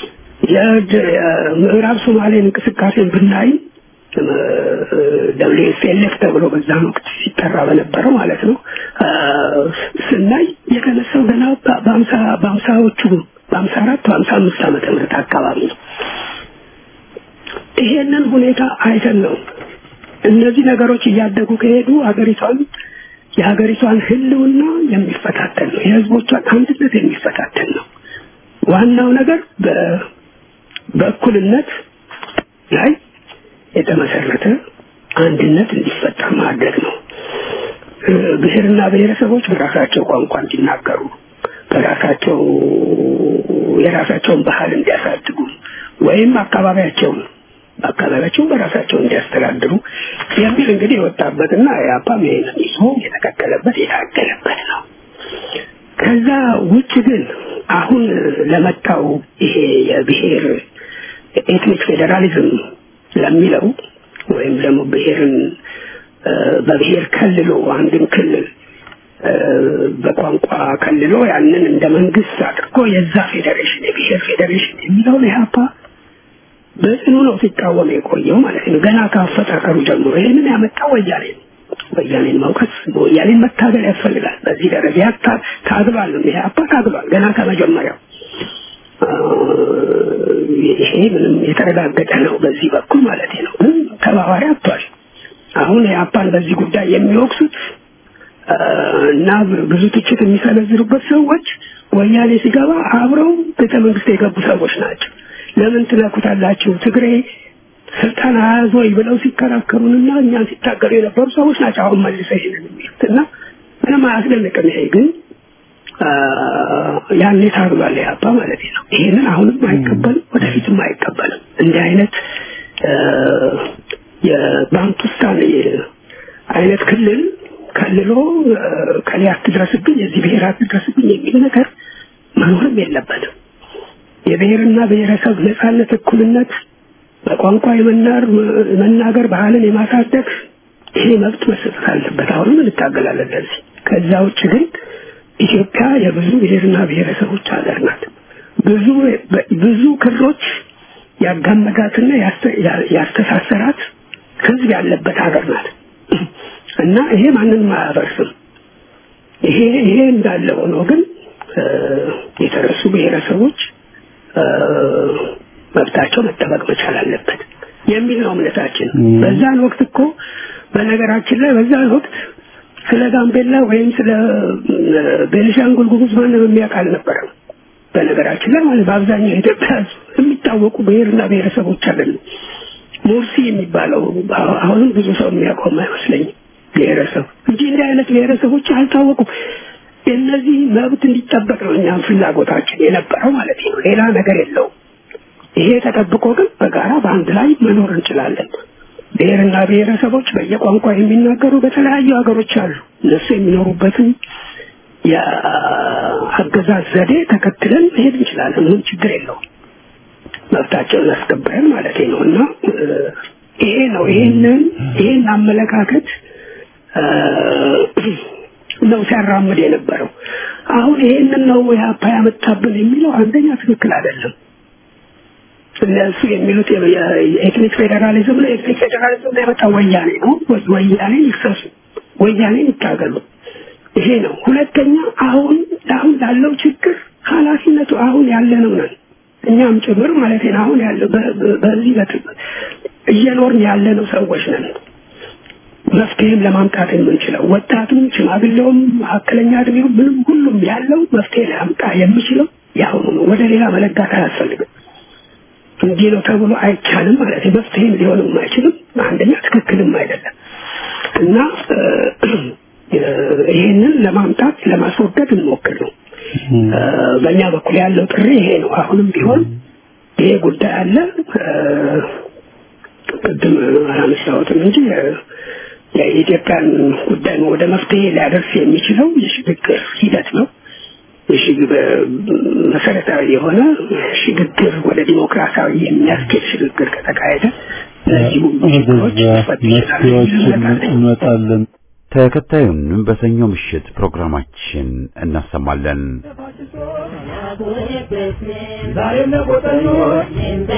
የምዕራብ ሶማሌን እንቅስቃሴን ብናይ ደብሊው ኤስ ኤል ኤፍ ተብሎ በዛን ወቅት ሲጠራ በነበረው ማለት ነው ስናይ የተነሳው ገና በሀምሳ በሀምሳዎቹ በሀምሳ አራት በሀምሳ አምስት ዓመተ ምህረት አካባቢ ነው ይሄንን ሁኔታ አይተን ነው እነዚህ ነገሮች እያደጉ ከሄዱ ሀገሪቷን የሀገሪቷን ህልውና የሚፈታተን ነው የህዝቦቿን አንድነት የሚፈታተን ነው ዋናው ነገር በእኩልነት ላይ የተመሰረተ አንድነት እንዲፈጠር ማድረግ ነው ብሔርና ብሔረሰቦች በራሳቸው ቋንቋ እንዲናገሩ በራሳቸው የራሳቸውን ባህል እንዲያሳድጉ ወይም አካባቢያቸውን አካባቢያቸው በራሳቸው እንዲያስተዳድሩ የሚል እንግዲህ የወጣበትና የአፓም ይሄንን ይዞ የተከተለበት የታገለበት ነው ከዛ ውጭ ግን አሁን ለመጣው ይሄ የብሔር ኤትኒክ ፌዴራሊዝም ለሚለው ወይም ደግሞ ብሔርን በብሔር ከልሎ አንድን ክልል በቋንቋ ከልሎ ያንን እንደ መንግስት አድርጎ የዛ ፌዴሬሽን የብሔር ፌዴሬሽን የሚለውን ኢህአፓ በጽኑ ነው ሲቃወም የቆየው ማለት ነው ገና ከአፈጣጠሩ ጀምሮ ይህንን ያመጣው ወያኔ ነው ወያኔን መውቀስ ወያኔን መታገል ያስፈልጋል በዚህ ደረጃ ታግሏል ኢህአፓ ታግሏል ገና ከመጀመሪያው ይሄ ምንም የተረጋገጠ ነው በዚህ በኩል ማለት ነው ግን ተባባሪ አጥቷል አሁን የአፓን በዚህ ጉዳይ የሚወቅሱት እና ብዙ ትችት የሚሰነዝሩበት ሰዎች ወያኔ ሲገባ አብረው ቤተ መንግስት የገቡ ሰዎች ናቸው ለምን ትነኩታላችሁ ትግሬ ስልጣን አያዝ ወይ ብለው ሲከራከሩንና እኛን ሲታገሉ የነበሩ ሰዎች ናቸው አሁን መልሰ ይሄንን የሚሉት እና ምንም አያስደንቅም ይሄ ግን ያኔ ታግሏል ያባ ማለት ነው ይሄንን አሁንም አይቀበልም ወደፊትም አይቀበልም እንዲህ አይነት የባንቱስታን አይነት ክልል ከልሎ ከሌ አትድረስብኝ የዚህ ብሔር አትድረስብኝ የሚል ነገር መኖርም የለበትም የብሔርና ብሔረሰብ ነጻነት እኩልነት በቋንቋ የመናር መናገር ባህልን የማሳደግ ይሄ መብት መሰጠት አለበት አሁንም እንታገላለን ለዚህ ከዛ ውጭ ግን ኢትዮጵያ የብዙ ብሔርና ብሔረሰቦች ሀገር ናት ብዙ ብዙ ክሮች ያጋመዳትና ያስተሳሰራት ህዝብ ያለበት ሀገር ናት እና ይሄ ማንንም አያፈርስም ይሄ ይሄ እንዳለ ሆኖ ግን የተረሱ ብሔረሰቦች መብታቸው መጠበቅ መቻል አለበት የሚል ነው እምነታችን በዛን ወቅት እኮ በነገራችን ላይ በዛን ወቅት ስለ ጋምቤላ ወይም ስለ ቤኒሻንጉል ጉሙዝ ማንም የሚያውቅ አልነበረም በነገራችን ላይ ማለት በአብዛኛው የኢትዮጵያ የሚታወቁ ብሔርና ብሔረሰቦች አይደሉም ሙርሲ የሚባለው አሁንም ብዙ ሰው የሚያውቀው አይመስለኝም ብሔረሰብ እንጂ እንዲህ አይነት ብሔረሰቦች አልታወቁም የእነዚህ መብት እንዲጠበቅ ነው እኛም ፍላጎታችን የነበረው ማለት ነው ሌላ ነገር የለውም ይሄ ተጠብቆ ግን በጋራ በአንድ ላይ መኖር እንችላለን ብሔርና ብሔረሰቦች በየቋንቋ የሚናገሩ በተለያዩ ሀገሮች አሉ እነሱ የሚኖሩበትን የአገዛዝ ዘዴ ተከትለን መሄድ እንችላለን ምንም ችግር የለውም መብታቸውን አስከብረን ማለት ነው እና ይሄ ነው ይሄንን ይሄን አመለካከት ነው ሲያራምድ የነበረው አሁን ይሄንን ነው የአፓ ያመጣብን የሚለው አንደኛ ትክክል አይደለም እነሱ የሚሉት የኤትኒክ ፌዴራሊዝም ነው ኤትኒክ ፌዴራሊዝም ነው የመጣው ወያኔ ነው ወያኔን ይክሰሱ ወያኔን ይታገሉ ይሄ ነው ሁለተኛ አሁን አሁን ላለው ችግር ኃላፊነቱ አሁን ያለነው ነን እኛም ጭምር ማለት ነው አሁን ያለው በዚህ እየኖርን ያለነው ሰዎች ነን መፍትሄም ለማምጣት የምንችለው ወጣቱም ሽማግሌውም መካከለኛ እድሜው ምንም ሁሉም ያለው መፍትሄ ሊያምጣ የሚችለው ያሁኑ ነው ወደ ሌላ መለጋት አያስፈልግም እንዲህ ነው ተብሎ አይቻልም ማለት መፍትሄም ሊሆንም አይችልም አንደኛ ትክክልም አይደለም እና ይህንን ለማምጣት ለማስወገድ እንሞክር ነው። በእኛ በኩል ያለው ጥሪ ይሄ ነው። አሁንም ቢሆን ይሄ ጉዳይ አለ። ቅድም አላነሳሁትም እንጂ የኢትዮጵያን ጉዳይ ወደ መፍትሄ ሊያደርስ የሚችለው የሽግግር ሂደት ነው። መሰረታዊ የሆነ ሽግግር ወደ ዲሞክራሲያዊ የሚያስኬድ ሽግግር ከተካሄደ እነዚህ ሁሉ ችግሮች መፍትሄዎችን እንመጣለን። ተከታዩን በሰኞ ምሽት ፕሮግራማችን እናሰማለን። ዛሬም ለቆጠኞች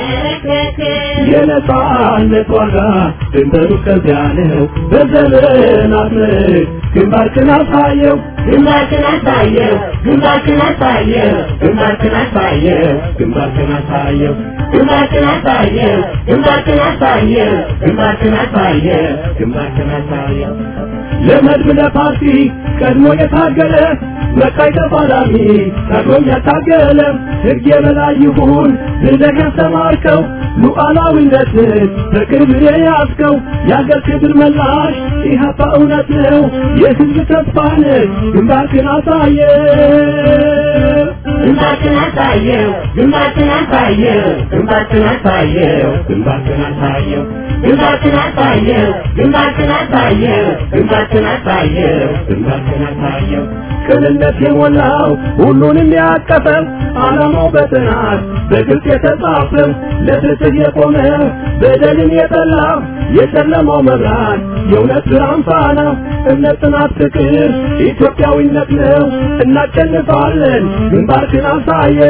የነጻነት ዋጋ ድንበሩ ከዚያ ነው። በዘመናት ምርክ ግንባርክን አሳየው ግንባርክን አሳየው ግንባርክን አሳየው ግንባርክን አሳየው ግንባርክን አሳየው ግንባርክን አሳየው ግንባርክን አሳየው ግንባርክን አሳየው ግንባርክን አሳየው ለመድብ ለፓርቲ ቀድሞ የታገለ መቃይ ተፋላሚ ቀድሞም ያታገለ ሕግ የበላይ ይሁን ብለህ ያስተማርከው ሉዓላዊነትን በክብር የያዝከው የአገር ክብር መላሽ ኢህአፓ እውነት ነው የሕዝብ ተስፋ ነህ ግንባርክን አሳየ ግንባርክን አሳየው ግንባርክን አሳየው ግንባርክን አሳየው ግንባርክን አሳየው ግንባርክን አሳየው ግንባርክን አሳየው ግንባርክን አሳየው ግንባርክን አሳየው ቅንነት የሞላው ሁሉንም ያቀፈ ዓላማው በጥናት በግልጽ የተጻፈ ለፍትህ የቆመ በደልን የጠላ የጨለማው መብራት የእውነት ብርሃን ፋና እምነት፣ ጽናት፣ ፍቅር ኢትዮጵያዊነት ነው። እናሸንፋለን። ግንባርክን አሳየ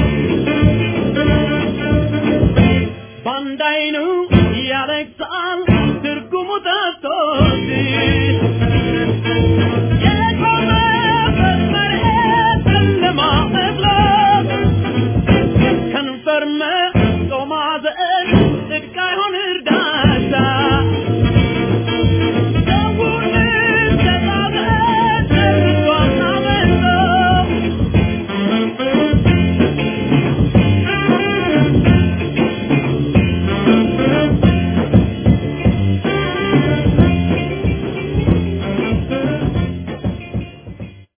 ባንዳይኑ ያለቅሳል